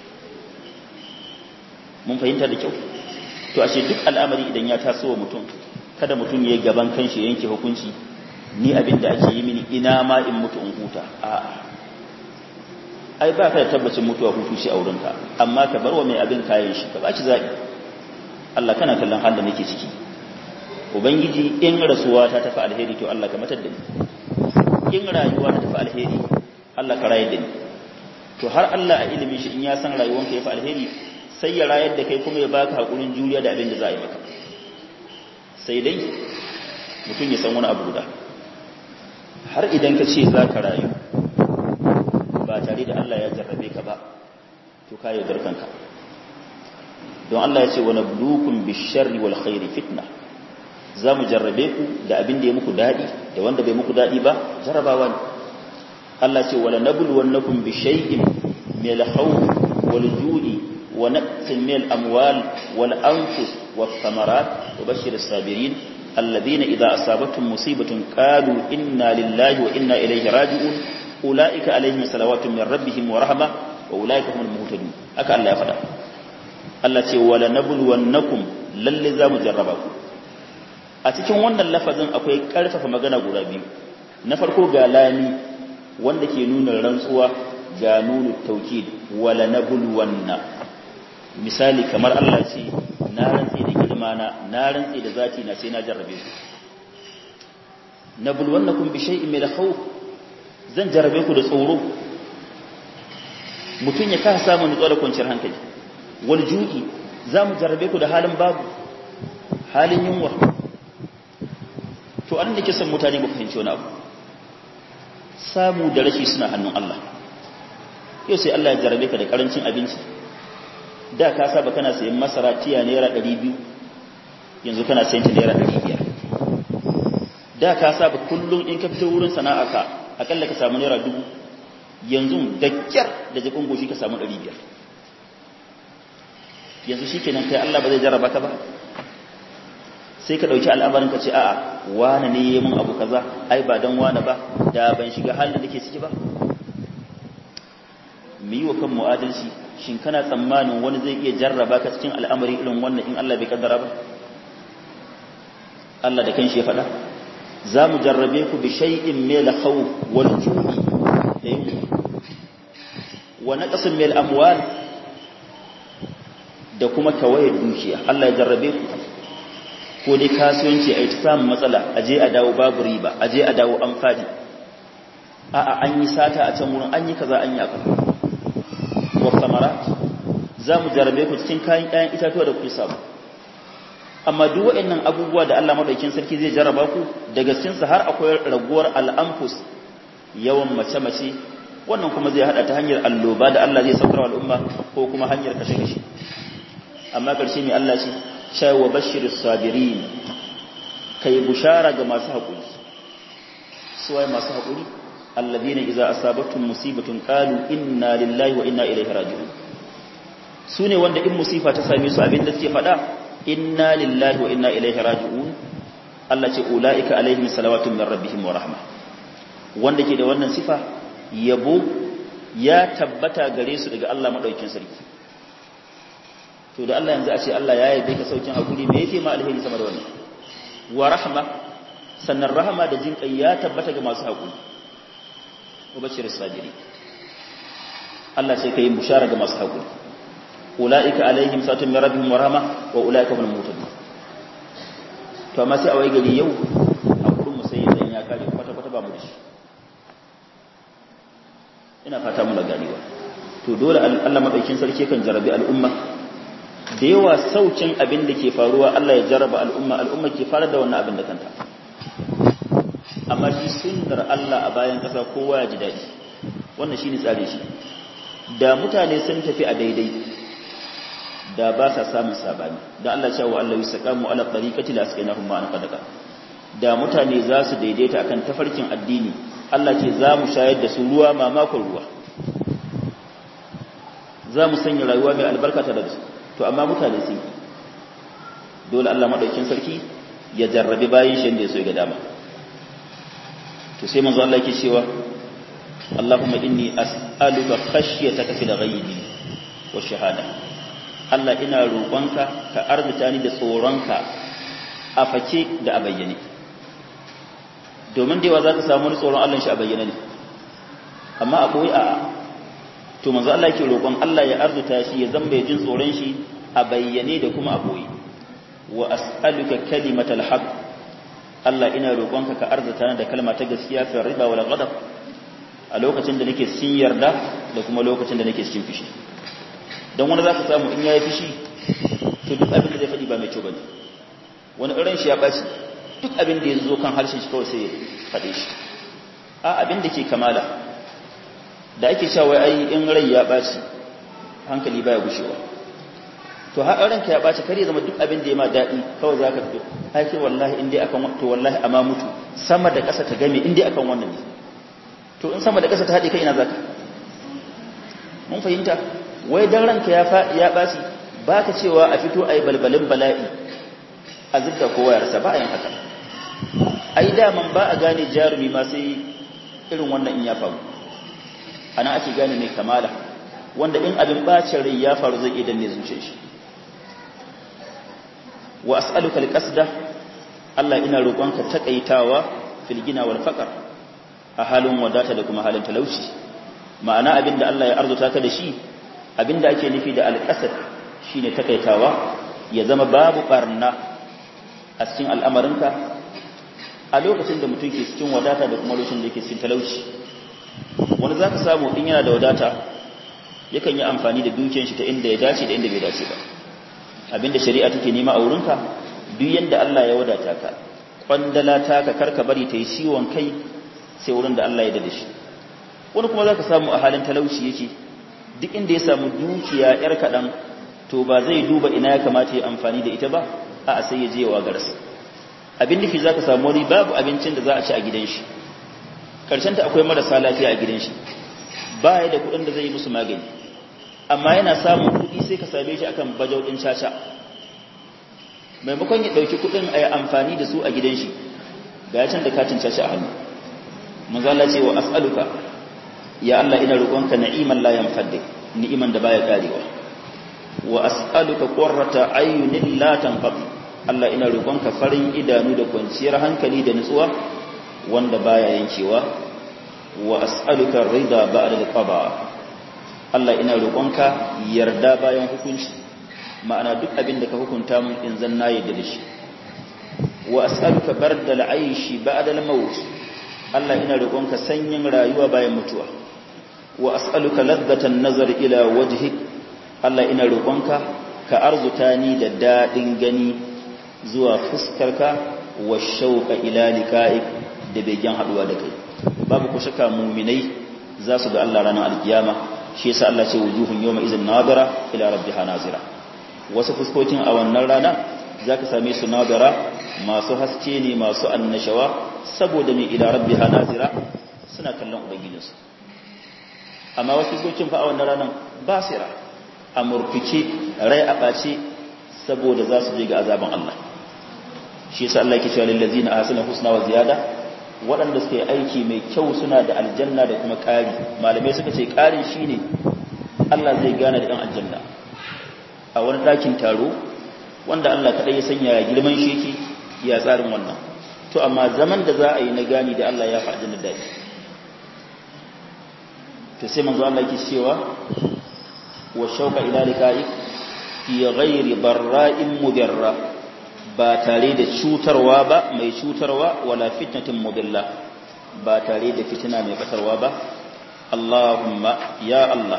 mun fahimta da kyau to ashe duk al'amari idan ya taso wa mutum kada mutum ya gaban kanshi yanke hukunci ni abin da ake yi mini ina ma in mutu in huta a'a ai ba ka da tabbacin mutuwa hutu shi a wurinka amma ka bar wa mai abin kayan shi ka ba shi zaɓi Allah kana kallon halin da nake ciki ubangiji in rasuwa ta tafi alheri to Allah ka matar da ni in rayuwa ta tafi alheri Allah ka rayar da ni to har Allah a ilimin shi in ya san rayuwanka ya fi alheri sai ya rayar da kai kuma ya baka hakurin juriya da abin da za a yi maka sai dai mutum ya san wani abu guda har idan ka ce za ka rayu ba tare da Allah ya jarrabe ka ba to ka yaudar kanka don Allah ya ce wani bulukun bisharri wal khairi fitna za mu jarrabe ku da abin da ya muku daɗi da wanda bai muku daɗi ba jarrabawa ne Allah ce wala nabluwannakum bi shay'in min al-khawf wal ju'i wa naqsin min al-amwal wal anfus was thamarat wa bashir as-sabirin alladhina idha asabatuhum musibatun qalu inna lillahi wa inna ilayhi raji'un ulaika alaihim salawatun min rabbihim wa rahma wa ulaika humul muhtadun haka Allah ya faɗa Allah ce wala nabluwannakum lalle za mu jarraba ku a cikin wannan lafazin akwai ƙarfafa magana guda biyu na farko ga lami wanda ke nuna rantsuwa ga nunu taukid wala nabluwanna misali kamar Allah ce na rantsi da girmana na rantsi da zati na sai na jarrabe ku nabluwannakum bi shay'in min al-khawf zan jarrabe ku da tsoro mutun ya kasa samu nutsuwa da kwanciyar hankali wal ju'i za mu jarrabe ku da halin babu halin yunwa to an da ke son mutane ba fahimci wani abu samu da rashi suna hannun Allah yau sai Allah ya jarrabe ka da karancin abinci da ka saba kana sayan masara tiya naira 200 yanzu kana sayan ta naira 500 da ka saba kullum in ka fito wurin sana'a ka akalla ka samu naira 1000 yanzu da kyar da jikon goshi ka samu 500 yanzu shi kenan kai Allah ba zai jarraba ka ba sai ka ɗauki al'amarin ka ce a'a wane ne yi mun abu kaza ai ba don wane ba da ban shiga halin da ke ciki ba mu yi wa kanmu adalci shin kana tsammanin wani zai iya jarraba ka cikin al'amari irin wannan in Allah bai kaddara ba Allah da kanshi ya faɗa za mu jarrabe ku bi shay'in min al-khawf wal ju'i da yunwa wa naqsin min al-amwal da kuma tawayar dukiya Allah ya jarrabe ku ko dai kasuwanci a yi ta samun matsala a je a dawo babu riba a je a dawo an fadi a'a an yi sata a can wurin an yi kaza an yi aka wa samarat za mu jarrabe ku cikin kayan ƴaƴan itatuwa da kuke samu amma duk waɗannan abubuwa da Allah madaukakin sarki zai jarraba ku daga cikin har akwai raguwar al'amfus yawan mace-mace wannan kuma zai hada ta hanyar alloba da Allah zai saukar al'umma ko kuma hanyar kashe-kashe amma ƙarshe mai Allah ce cewa wa bashir sabirin kai bushara ga masu haƙuri suwaye masu haƙuri alladina idza asabatkum musibatun qalu inna lillahi wa inna ilaihi raji'un sune wanda in musifa ta same su abinda suke faɗa inna lillahi wa inna ilaihi raji'un Allah ce ulaika alaihim salawatun min rabbihim wa rahma wanda ke da wannan sifa yabo ya tabbata gare su daga Allah madaukakin sarki to da Allah yanzu a ce Allah ya yabe ka saukin hakuri me yake ma alheri sama da wannan wa rahma sannan rahama da jin kai ya tabbata ga masu hakuri wa bashir sabiri Allah sai kai bushara ga masu hakuri ulaika alaihim satun min rabbihim wa rahma wa ulaika hum muhtadun to amma sai a wai gari yau hakurin mu sai dan ya kare kwata kwata ba mu da shi ina fata mu da ganewa to dole Allah madaukin sarki kan jarabi al'umma da yawa saukin abin da ke faruwa Allah ya jarraba al'umma al'umma ke fara da wannan abin da kanta amma shi sunnar Allah a bayan ƙasa kowa ya ji daɗi wannan shi ne tsare shi da mutane sun tafi a daidai da ba sa samun sabani da Allah ya wa Allah yusaqamu ala tariqati la asqinahum ma'an qadaka da mutane za su daidaita akan tafarkin addini Allah ce za mu shayar da su ruwa mamakon ruwa za mu sanya rayuwa mai albarka ta da su to amma mutane sun dole Allah madaukin sarki ya jarrabi bayin shi da ya so ya ga dama to sai manzo Allah yake cewa Allahumma inni as'aluka khashyataka fil ghaibi wa shahada Allah ina roƙonka ka arzuta ni da tsoronka a fake da a bayyane domin da yawa za ka samu wani tsoron Allah shi a bayyane ne amma a koyi a to manzo Allah yake roƙon Allah ya arzuta shi ya zama jin tsoron shi a bayyane da kuma a koyi wa as'aluka kalimatal haqq Allah ina roƙonka ka arzuta ni da kalma ta gaskiya fi riba wal ghadab a lokacin da nake cikin yarda da kuma lokacin da nake cikin fishi don wani za ka samu in ya yi fishi to duk abin da zai faɗi ba mai kyau ba ne wani irin shi ya ɓaci duk abin da ya zo kan harshen shi kawai sai ya faɗe shi a abin da ke kamala da ake cewa ai in rai ya ɓaci hankali baya gushewa to har ranka ya ɓaci kar ya zama duk abin da ya ma daɗi kawai za ka fito ai ke wallahi in dai akan to wallahi amma mutu sama da ƙasa ta game in dai akan wannan ne to in sama da ƙasa ta haɗe kai ina zaka mun fahimta wai dan ranka ya ya baci ba ka cewa a fito ai balbalin bala'i a zubda kowa ya rasa ba a yin haka ai daman ba a gane jarumi ma sai irin wannan in ya faru ana ake gane mai kamala wanda in abin bacin rai ya faru zai iya danne zuciyar shi wa as'aluka alqasda Allah ina roƙonka takaitawa fil gina wal faqr a halin wadata da kuma halin talauci ma'ana abinda Allah ya arzuta ka da shi abinda ake nufi da alqasd shine takaitawa ya zama babu barna a cikin al'amarinka a lokacin da mutum ke cikin wadata da kuma lokacin da yake cikin talauci wani zaka samu in yana da wadata yakan yi amfani da dukiyar shi ta inda ya dace da inda bai dace ba abinda shari'a take nema a wurinka duk yanda Allah ya wadata ka kwandala ta ka karka bari ta yi ciwon kai sai wurin da Allah ya dade shi wani kuma zaka samu a halin talauci yake duk inda ya samu dukiya yar kadan to ba zai duba ina ya kamata ya amfani da ita ba a sai ya je wa garsa abin nufi zaka samu wani babu abincin da za a ci a gidan shi karshen ta akwai marasa lafiya a gidan shi ba ya da kuɗin da zai yi musu magani amma yana samun kuɗi sai ka same shi akan bajau ɗin caca maimakon ya ɗauki kuɗin a yi amfani da su a gidan shi ga ya can da katin caca a hannu manzala ce wa as'aluka ya Allah ina roƙonka na'iman la yanfadde ni'iman da baya karewa wa as'aluka qurrata ayunin la tanfad Allah ina roƙonka farin idanu da kwanciyar hankali da nutsuwa wanda baya yankewa wa as'aluka rida ba'da al-qada Allah ina roƙonka yarda bayan hukunci ma'ana duk abin da ka hukunta mun in zan na yarda da shi wa as'aluka bardal aishi ba'da al-maut Allah ina roƙonka sanyin rayuwa bayan mutuwa wa as'aluka ladhatan nazar ila wajhik Allah ina roƙonka ka arzuta ni da dadin gani zuwa fuskarka wa shauqa ila liqa'ik da begen haduwa da kai babu ku shaka mu'minai za su ga Allah ranar alkiyama shi yasa Allah ce wujuhun yawma izin nadira ila rabbiha nazira wasu fuskokin a wannan rana zaka same su nadira masu haske ne masu annashawa saboda mai ila rabbiha nazira suna kallon ubangijinsu amma wasu fuskokin fa a wannan ranan basira a murfice rai a ɓace saboda za su je ga azaban Allah shi yasa Allah yake cewa lil ladzina ahsanu husna wa ziyada waɗanda suka yi aiki mai kyau suna da aljanna da kuma ƙari malamai suka ce ƙarin shi ne Allah zai gane da ɗan aljanna a wani ɗakin taro wanda Allah kaɗai ya sanya girman sheki ya tsarin wannan to amma zaman da za a yi na gani da Allah ya fi aljanna daɗi to sai manzo Allah yake cewa wa shauqa ila liqa'i fi ghairi barra'in mudarra ba tare da cutarwa ba mai cutarwa wala fitnatin mudilla ba tare da fitina mai batarwa ba Allahumma ya Allah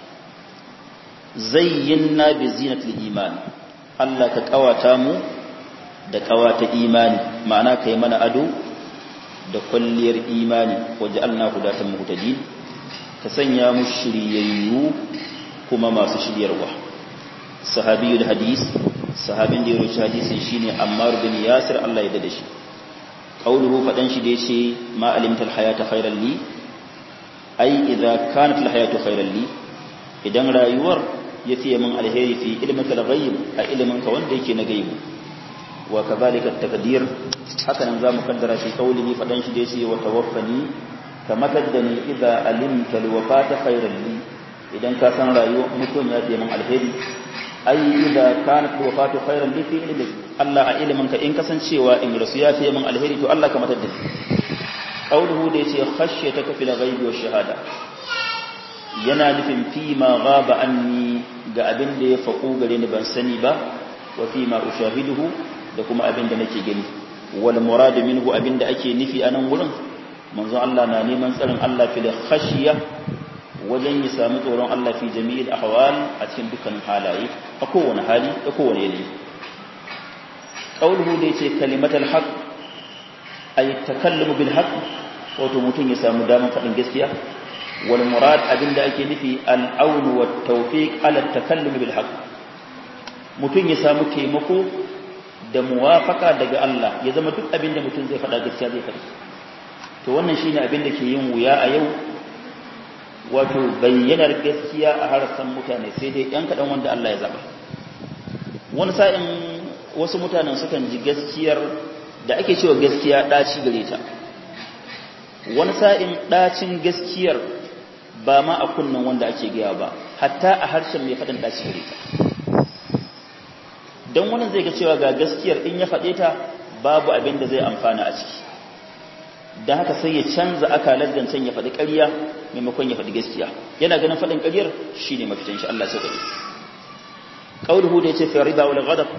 zayyinna bi zinatil iman Allah ka kawata mu da kawata imani ma'ana kai mana ado da kwalliyar imani waj'alna hudatan muhtadin ka sanya mu shiryayyu kuma masu shiryarwa sahabiyul hadis sahabin da ya rubuta hadisin shine Ammar bin Yasir Allah ya dade shi qauluhu fadan shi da yace ma alimtal hayata khairan li ai idza kanat al hayatu khairan li idan rayuwar yace min alheri fi ilmika al ghaib a ilmin ka wanda yake na gaibu wa kadhalika at taqdir haka nan zamu kaddara shi qaulihi fadan shi da yace wa tawaffani kama kaddani idza alimta al wafata khairan li idan ka san rayuwar mutum ya ce min alheri ai idza kanat wafatu khairan li fi ilmi Allah a ilimin ka in kasancewa in rasu ya fiye min alheri to Allah ka matar da ni qauluhu da yace khashyataka fil ghaibi wash shahada yana nufin fi ma ghaba anni ga abin da ya faku gare ni ban sani ba wa fi ma ushahiduhu da kuma abin da nake gani wal murad minhu abin da ake nufi a nan wurin manzo Allah na neman tsarin Allah fil khashya wajen ya sami tsoron Allah fi jami'il ahwal a cikin dukkanin halaye a kowane hali da kowane yanayi qauluhu da yace kalimatul haqq ay takallamu bil haqq wato mutum ya samu damar faɗin gaskiya wal murad abinda ake nufi al aun wat tawfiq ala takallum bil haqq mutum ya samu taimako da muwafaka daga Allah ya zama duk abinda mutum zai faɗa gaskiya zai faɗi to wannan shine abinda ke yin wuya a yau wato bayyanar gaskiya a harsan mutane sai dai ɗan kaɗan wanda Allah ya zaba wani sa'in wasu mutanen sukan ji gaskiyar da ake cewa gaskiya ɗaci gare ta wani sa'in ɗacin gaskiyar ba ma a kunnan wanda ake gaya ba hatta a harshen mai faɗin ɗaci gare ta don wani zai ga cewa ga gaskiyar in ya faɗe ta babu abin da zai amfana a ciki da haka sai ya canza akalar zancen ya faɗi ƙarya maimakon ya faɗi gaskiya yana ganin faɗin ƙaryar shi ne mafitan shi Allah sai ƙari ƙauluhu da ya ce fi riba wal ghadab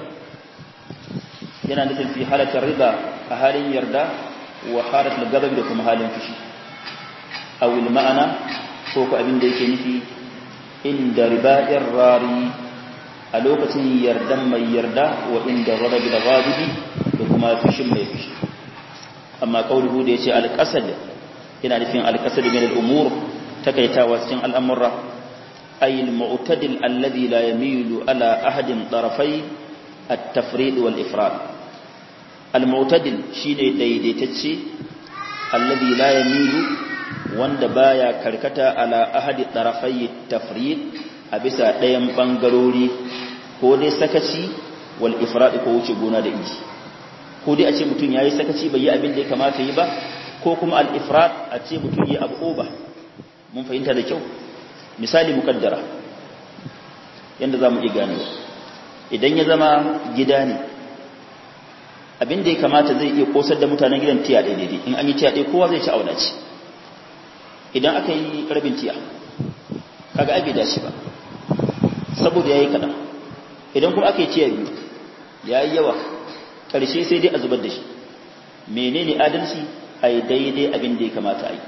yana nufin fi halatar riba a halin yarda wa halatar gadab da kuma halin fushi awil ma'ana ko ku abin da yake nufi inda riba'ir rari a lokacin yardan mai yarda wa inda ghadab da ghadibi da kuma fushin mai fushi amma kauluhu da yace al-qasad yana nufin al-qasad min al-umur takaitawa cikin al'amura ay al-mu'tadil alladhi la yamilu ala ahadin tarafai at-tafrid wal ifrad al-mu'tadil shine daidaitacce alladhi la yamilu wanda baya karkata ala ahadi tarafai at-tafrid a bisa ɗayan bangarori ko dai sakaci wal ifrad ko wuce gona da inji ko dai a ce mutum ya yi sakaci bai yi abin da ya kamata yi ba ko kuma al'ifrat a ce mutum yi abu oba mun fahimta da kyau misali mukaddara yadda za mu iya ganewa idan ya zama gida ne abin da ya kamata zai iya kosar da mutanen gidan tiya ɗaya daidai in an yi tiya ɗaya kowa zai ci auna ci idan aka yi rabin tiya kaga ai bai dace ba saboda ya yi kaɗan idan kuma aka yi tiya biyu ya yi yawa ƙarshe sai dai a zubar da shi menene adalci a yi daidai abin da ya kamata a yi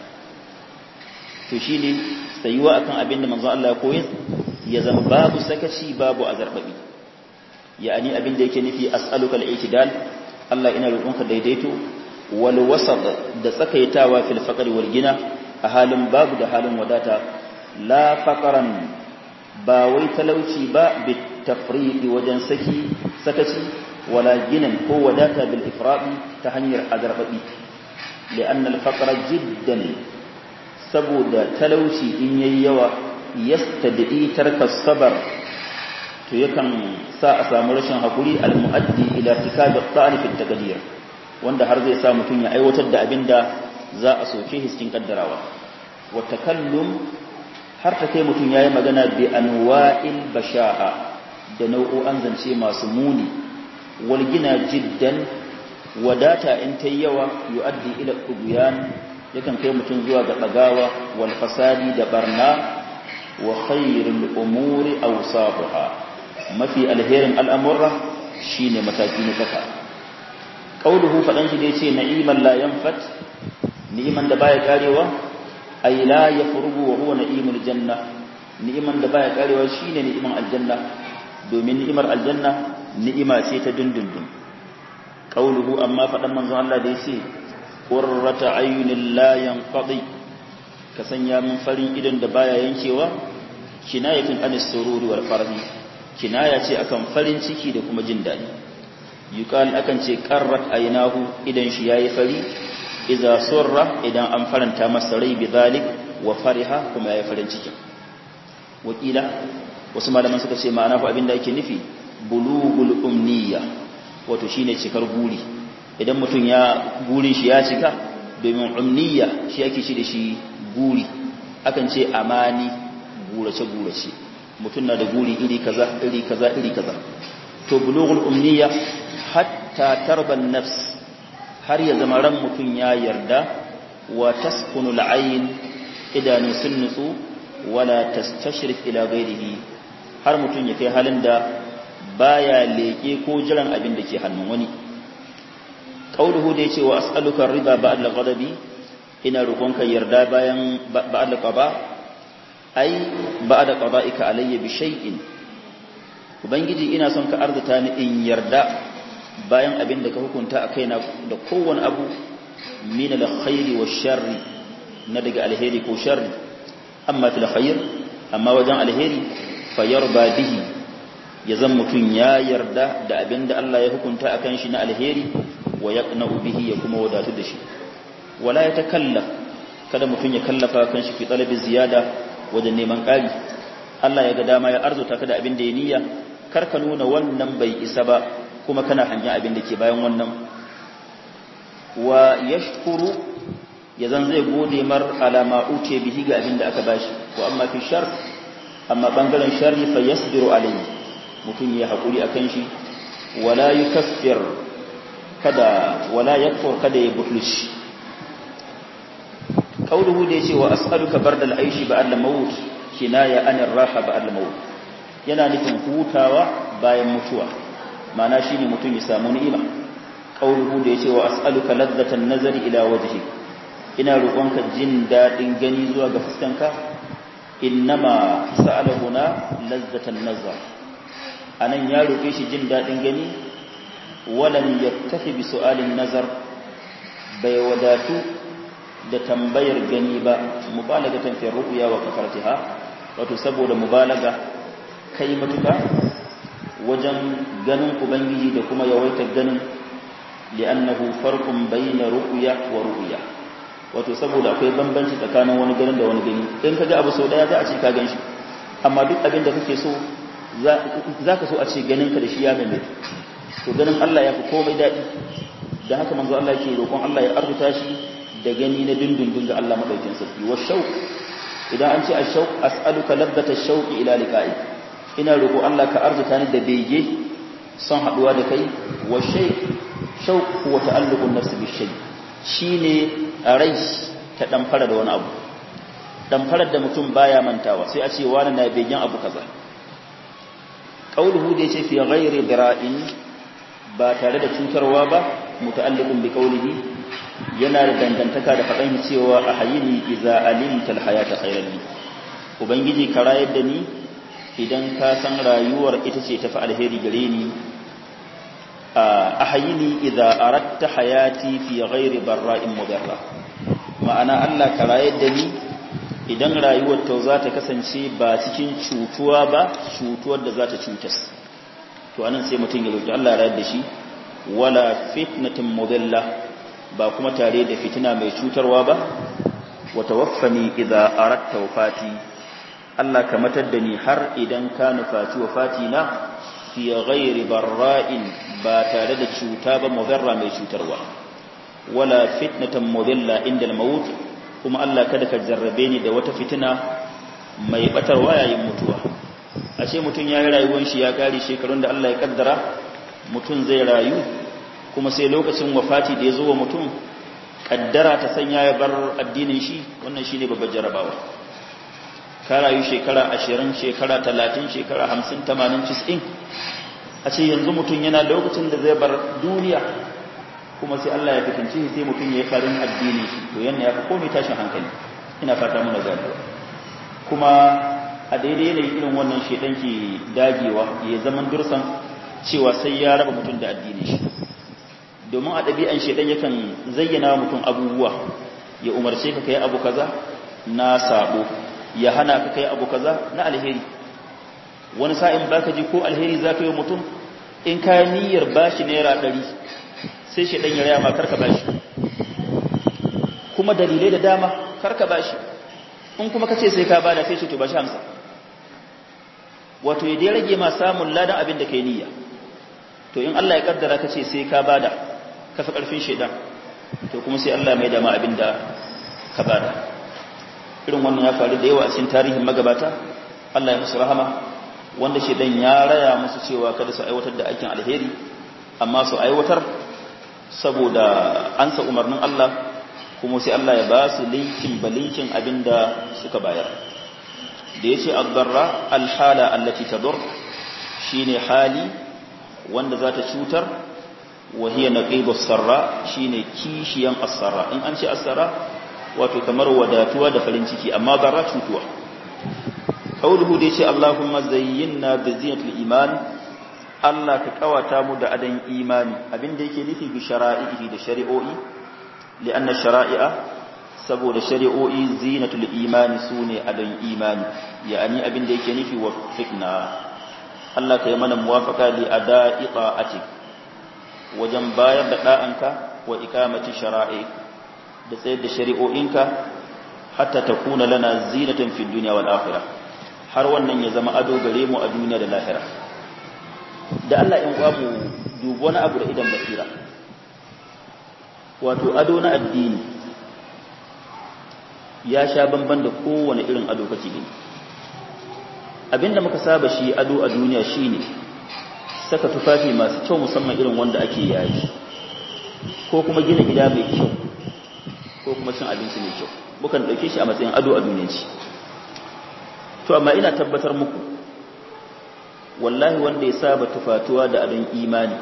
to shi ne tsayuwa akan abin da manzo Allah ya koyar ya zama babu sakaci babu azarbabi ya'ani abin da yake nufi as'aluka al-i'tidal Allah ina roƙonka daidaito wal wasat da tsakaitawa fil faqr wal gina a halin babu da halin wadata la faqran ba wai talauci ba bit tafriqi wajen saki sakaci wala ginan ko wadata bil ifradi ta hanyar azarbabi li'anna al faqra jiddan saboda talauci in yayi yawa yastadi tarka sabar to yakan sa a samu rashin hakuri al muaddi ila tikab al ta'ani fi taqdir wanda har zai sa mutun ya aiwatar da abinda za a soke shi cikin kaddarawa wa takallum har ta kai mutun yayi magana bi anwa'il basha'a da nau'o'an zance masu muni walgina jiddan wadata in ta yawa yu'addi ila tughyan yakan kai mutum zuwa ga dagawa wal fasadi da barna wa khairul umuri awsafuha mafi alherin al'amurra shine mataki na kaka qauluhu fadan shi dai ce na'iman la yanfat ni'iman da baya karewa ay la yafrugu wa huwa na'imul janna ni'iman da baya karewa shine ni'iman aljanna domin ni'imar aljanna ni'ima ce ta dindindin qauluhu amma fadan manzon Allah da yace qurrata ayunin la yanqadi ka sanya min farin idan da baya yankewa kinayatun anis sururi wal farhi kinaya ce akan farin ciki da kuma jin dadi yuqal akan ce qarrat aynahu idan shi yayi fari idza surra idan an faranta masa rai bi zalik wa fariha kuma yayi farin ciki wakila wasu malaman suka ce ma'ana ko abinda yake nufi bulugul umniya wato shine cikar guri idan mutum ya gurin shi ya cika domin umniya shi yake shi da shi guri akan ce amani gurace gurace mutum na da guri iri kaza iri kaza iri kaza to bulugul umniya hatta tarban nafs har ya zama ran mutum ya yarda wa taskunul ayn idanu sun nutsu wala tastashrif ila ghairihi har mutum ya kai halin da baya leke ko jiran abin da ke hannun wani qauluhu da yace wa as'aluka rida ba'da ghadabi ina roƙonka yarda bayan ba'da qada ai ba'da qada'ika alayya bi shay'in ubangiji ina son ka arzuta ni in yarda bayan abin da ka hukunta a kaina da kowane abu min alkhairi wa sharri na daga alheri ko sharri amma fil khair amma wajen alheri fayarba bihi ya zan mutum ya yarda da abin da Allah ya hukunta akan shi na alheri wa yaqna'u bihi ya kuma wadatu da shi wala ya takallaf kada mutum ya kallafa kan shi fi talabi ziyada wajen neman ƙari Allah ya ga dama ya arzuta ka da abin da ya niyya kar ka nuna wannan bai isa ba kuma kana hangen abin da ke bayan wannan wa yashkuru ya zan zai gode mar alama uce bihi ga abin da aka bashi ko amma fi shar amma bangaren sharri fa yasbiru alayhi mutum ya hakuri akan shi wala yukaffir kada wala yakfur kada ya butulci qauluhu da yace wa as'aluka bardal aishi ba'da maut kinaya anir raha ba'da maut yana nufin hutawa bayan mutuwa ma'ana shine mutum ya samu ni'ima qauluhu da yace wa as'aluka ladzatan nazari ila wajhi ina roƙonka jin dadin gani zuwa ga fuskanka innama sa'ala huna ladzatan nazar anan ya roƙe shi jin dadin gani walam yaktafi bi su'alin nazar bai wadatu da tambayar gani ba mubalagatan fi ru'ya wa kafartiha wato saboda mubalaga kai matuka wajen ganin ubangiji da kuma yawaitar ganin li'annahu farqun bayna ru'ya wa ru'ya wato saboda akwai bambanci tsakanin wani ganin da wani gani in kaga abu sau daya za a ce ka ganshi amma duk abin da kake so za ka so a ce ganin ka da shi ya mai to ganin Allah ya fi komai daɗi da haka manzo Allah ke roƙon Allah ya arzuta shi da gani na dindindin ga Allah madaukin sarki wa shauq idan an ce ashauq as'aluka labbata shauqi ila liqa'i ina roƙo Allah ka arzuta ni da bege son haduwa da kai wa shay shauq huwa ta'alluqun nafsi bi shay shine rai ta dan fara da wani abu dan farar da mutum baya mantawa sai a ce wani na begen abu kaza qauluhu da yace fi ghairi dira'in ba tare da cutarwa ba muta'alliqun bi qawlihi yana da dangantaka da faɗan cewa a hayini iza alimtal hayata khairan li ubangiji ka rayar da ni idan ka san rayuwar ita ce tafi alheri gare ni a hayini iza aratta hayati fi ghairi barra'in mudarra ma'ana Allah ka rayar da ni idan rayuwar ta za ta kasance ba cikin cutuwa ba cutuwar da za ta cutas to anan sai mutum ya roki Allah ya rayar da shi wala fitnatin mudilla ba kuma tare da fitina mai cutarwa ba wa tawaffani idza aratta wafati Allah ka matar da ni har idan ka nufaci wafati na fi ghairi barra'in ba tare da cuta ba mudarra mai cutarwa wala fitnatan mudilla inda al-maut kuma Allah kada ka jarrabe ni da wata fitina mai batarwa yayin mutuwa ashe mutun yayi rayuwar shi ya kare shekarun da Allah ya kaddara mutun zai rayu kuma sai lokacin wafati da ya zo wa mutum kaddara ta sanya ya bar addinin shi wannan shine babbar jarabawa ka rayu shekara 20 shekara 30 shekara 50 80 90 a ce yanzu mutum yana lokacin da zai bar duniya kuma sai Allah ya fitince shi sai mutum ya yi farin addinin shi to yana ya fi komai tashin hankali ina fata muna ganewa kuma a daidai yanayin irin wannan shedan ke dagewa ya zaman dursan cewa sai ya raba mutum da addinin shi domin a ɗabi'an shaidan yakan zayyana mutum abubuwa ya umarce ka kai abu kaza na sabo ya hana ka kai abu kaza na alheri wani sa'in baka ji ko alheri za ka yi mutum in ka niyyar bashi naira ɗari sai shaidan ya raya ma karka bashi kuma dalilai da dama karka bashi in kuma ka ce sai ka bada sai ce to bashi hamsa wato ya dai rage ma samun ladan abin da kai niyya to in Allah ya kaddara ka ce sai ka bada ka fi ƙarfin shaidan to kuma sai Allah mai dama abin da ka bada irin wannan ya faru da yawa a cikin tarihin magabata Allah ya musu rahama wanda shaidan ya raya musu cewa kada su aiwatar da aikin alheri amma su aiwatar saboda ansa umarnin Allah kuma sai Allah ya ba su linkin balinkin abin da suka bayar da ya ce abdarra alhala allati tadur shine hali wanda za ta cutar وهي نقيب السراء shine kishiyan as-sarra in an ce as-sarra wato kamar wadatuwa da farin ciki amma bara cutuwa qauluhu da yace Allahumma zayyinna bi zinatil iman Allah ka kawata mu da adan imani abinda yake nufi bi shara'ihi da shari'o'i li'anna shara'i'a saboda shari'o'i zinatul imani sune adan imani yani abinda yake nufi wa fikna Allah ka yi mana muwafaqa li ada'i ta'atik wajen bayar da ɗa'anka wa ikamati shara'i da tsayar da shari'o'inka hatta takuna lana zinatan fid dunya wal akhirah har wannan ya zama ado gare mu a duniya da lahira da Allah in uwa mu dubi wani abu da idan basira wato ado na addini ya sha bamban da kowane irin ado kake gani abinda muka saba shi ado a duniya shine saka tufafi masu kyau musamman irin wanda ake yayi ko kuma gina gida mai kyau ko kuma cin abinci mai kyau mukan dauke shi a matsayin ado a duniyanci to amma ina tabbatar muku wallahi wanda ya saba tufatuwa da adon imani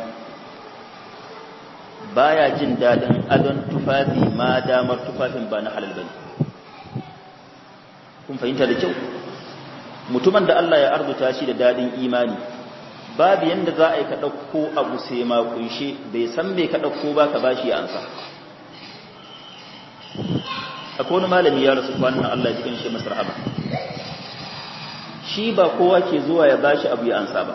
baya jin dadin adon tufafi ma damar tufafin ba na halal bane kun fahimta da kyau mutumin da Allah ya arzuta shi da dadin imani babu yanda za a yi ka ɗauko abu sai ma kunshe bai san me ka ɗauko ba ka bashi ya ansa akwai wani malami ya rasu kwanan Allah ya shi masa rahama shi ba kowa ke zuwa ya bashi abu ya ansa ba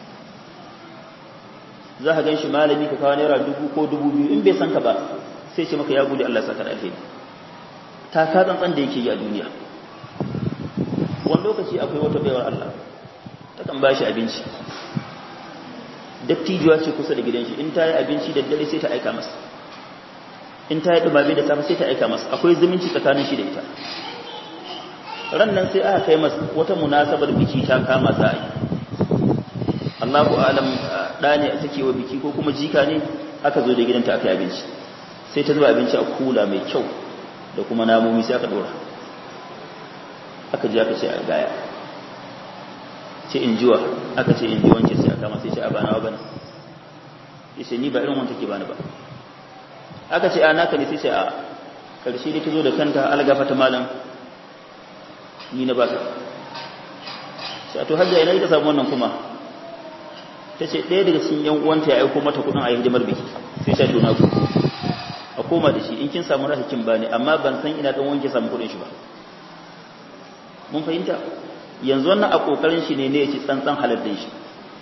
za ka gan shi malami ka kawo naira dubu ko dubu biyu in bai san ka ba sai ce maka ya gudu Allah saka da alheri ta ka tsantsan da yake yi a duniya wani lokaci akwai wata baiwar Allah ta kan bashi abinci dattijuwa ce kusa da gidan shi in ta yi abinci da dare sai ta aika masa in ta yi dubabe da safe sai ta aika masa akwai zumunci tsakanin shi da ita ran nan sai aka kai masa wata munasabar biki ta kama za a yi Allahu alam da ne take wa biki ko kuma jika ne aka zo da gidanta aka yi abinci sai ta zuba abinci a kula mai kyau da kuma namomi sai aka dora aka ji aka ce a gaya ce in jiwa aka ce in ji wance sai aka masa ce a bana wa bane yace ni ba irin wanda take bani ba aka ce a naka ne sai ce a karshe dai ta zo da kanta algafa ta malam ni na baka sai to hajja ina ita samu wannan kuma ta ce ɗaya daga cikin yan uwanta ya aiko mata kuɗin a yi hidimar biki sai ta tona ku a koma da shi in kin samu rasa kin bani amma ban san ina dan wanke samu kuɗin shi ba mun fahimta yanzu wannan a kokarin shi ne ne ya ci tsantsan haladdin shi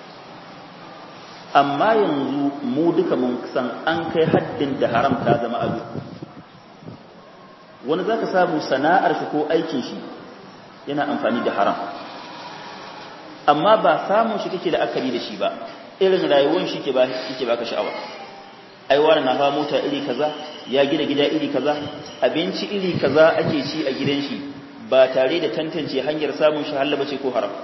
amma yanzu mu duka mun san an kai haddin da haram ta zama abu wani zaka samu sana'ar shi ko aikin shi yana amfani da haram amma ba samun shi kake da akari da shi ba irin rayuwar shi ke ba yake baka sha'awa ai wani na hawa mota iri kaza ya gina gida iri kaza abinci iri kaza ake ci a gidan shi ba tare da tantance hanyar samun shi halaba ce ko haram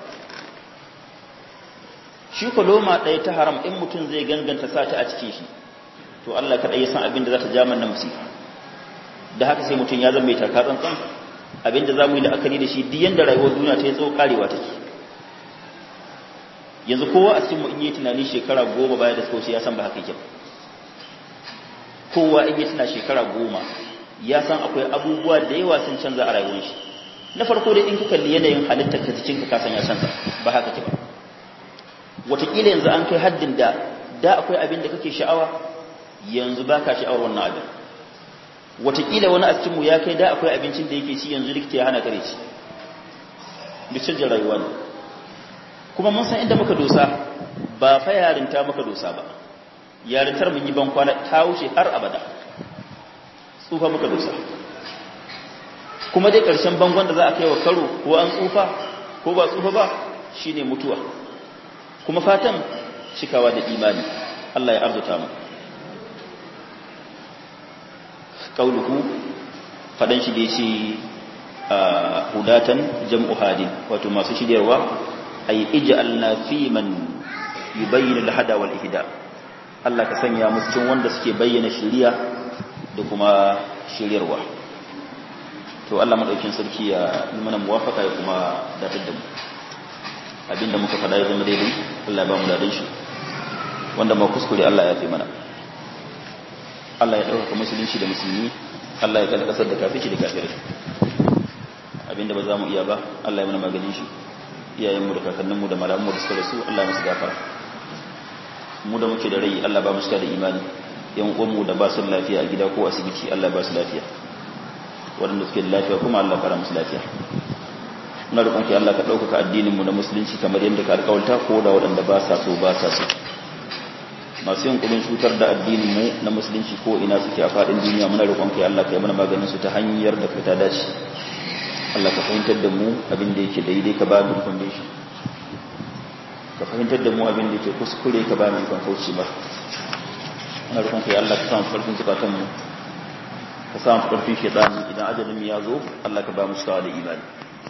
shi ko loma ɗaya ta haram in mutum zai ganganta sa ta a cikin shi to Allah kaɗai ya san abin da za ta ja na musifa da haka sai mutum ya zama mai taka tsantsan abin da za mu yi la'akari da shi duk yanda rayuwar duniya ta yi tsawo karewa take yanzu kowa a cikin mu in yi tunani shekara goma baya da suka wuce ya san ba haka yake kowa in yi tuna shekara goma ya san akwai abubuwa da yawa sun canza a rayuwar shi na farko dai in ka kalli yanayin halittar ka jikinka ka san ya canza ba haka ke ba wataƙila yanzu an kai haddin da da akwai abin da kake sha'awa yanzu ba ka sha'awar wannan abin wataƙila wani a cikinmu ya kai da akwai abincin da yake ci yanzu likita ya hana kare ci duk canjin rayuwa ne kuma mun san inda muka dosa ba fa yarinta muka dosa ba yarintar mun yi ban kwana ta wuce har abada tsufa muka dosa kuma dai ƙarshen bangon da za a kai wa karo ko an tsufa ko ba tsufa ba shine mutuwa kuma fatan cikawa da imani Allah ya arzuta mu qauluhu fadan shi da yace hudatan jam'u hadin wato masu shiryarwa ay ij'alna fi man yubayyin al-hada wal ihda Allah ka sanya mu cikin wanda suke bayyana shiriya da kuma shiryarwa to Allah madaukin sarki ya yi mana muwafaka ya kuma datar da mu abinda muka faɗa ya zama daidai Allah ya ba mu dadan shi wanda ma kuskure Allah ya fi mana Allah ya ɗaukaka musulunci da musulmi Allah ya kada ƙasar da kafici da kafirai abinda ba za mu iya ba Allah ya mana maganin shi iyayenmu da kakanninmu da malamanmu da suka rasu Allah ya musu gafara mu da muke da rai Allah ba mu suka da imani yan uwanmu da ba su lafiya a gida ko asibiti Allah ba su lafiya waɗanda suke da lafiya kuma Allah fara musu lafiya muna roƙon ki Allah ka ɗaukaka addininmu na musulunci kamar yadda ka alƙawarta ko da waɗanda ba sa so ba sa so masu yin kudin cutar da addininmu na musulunci ko ina suke a faɗin duniya muna roƙon ki Allah ka yi mana maganin su ta hanyar da ka ta dace Allah ka fahimtar da mu abin da yake daidai ka ba mu foundation ka fahimtar da mu abin da yake kuskure ka ba mu ikon kauce ba ina rukun ka ya Allah ka samu farkin zukatan mu ka samu karfin shaitani idan ajalin ya zo Allah ka ba mu cikawa da imani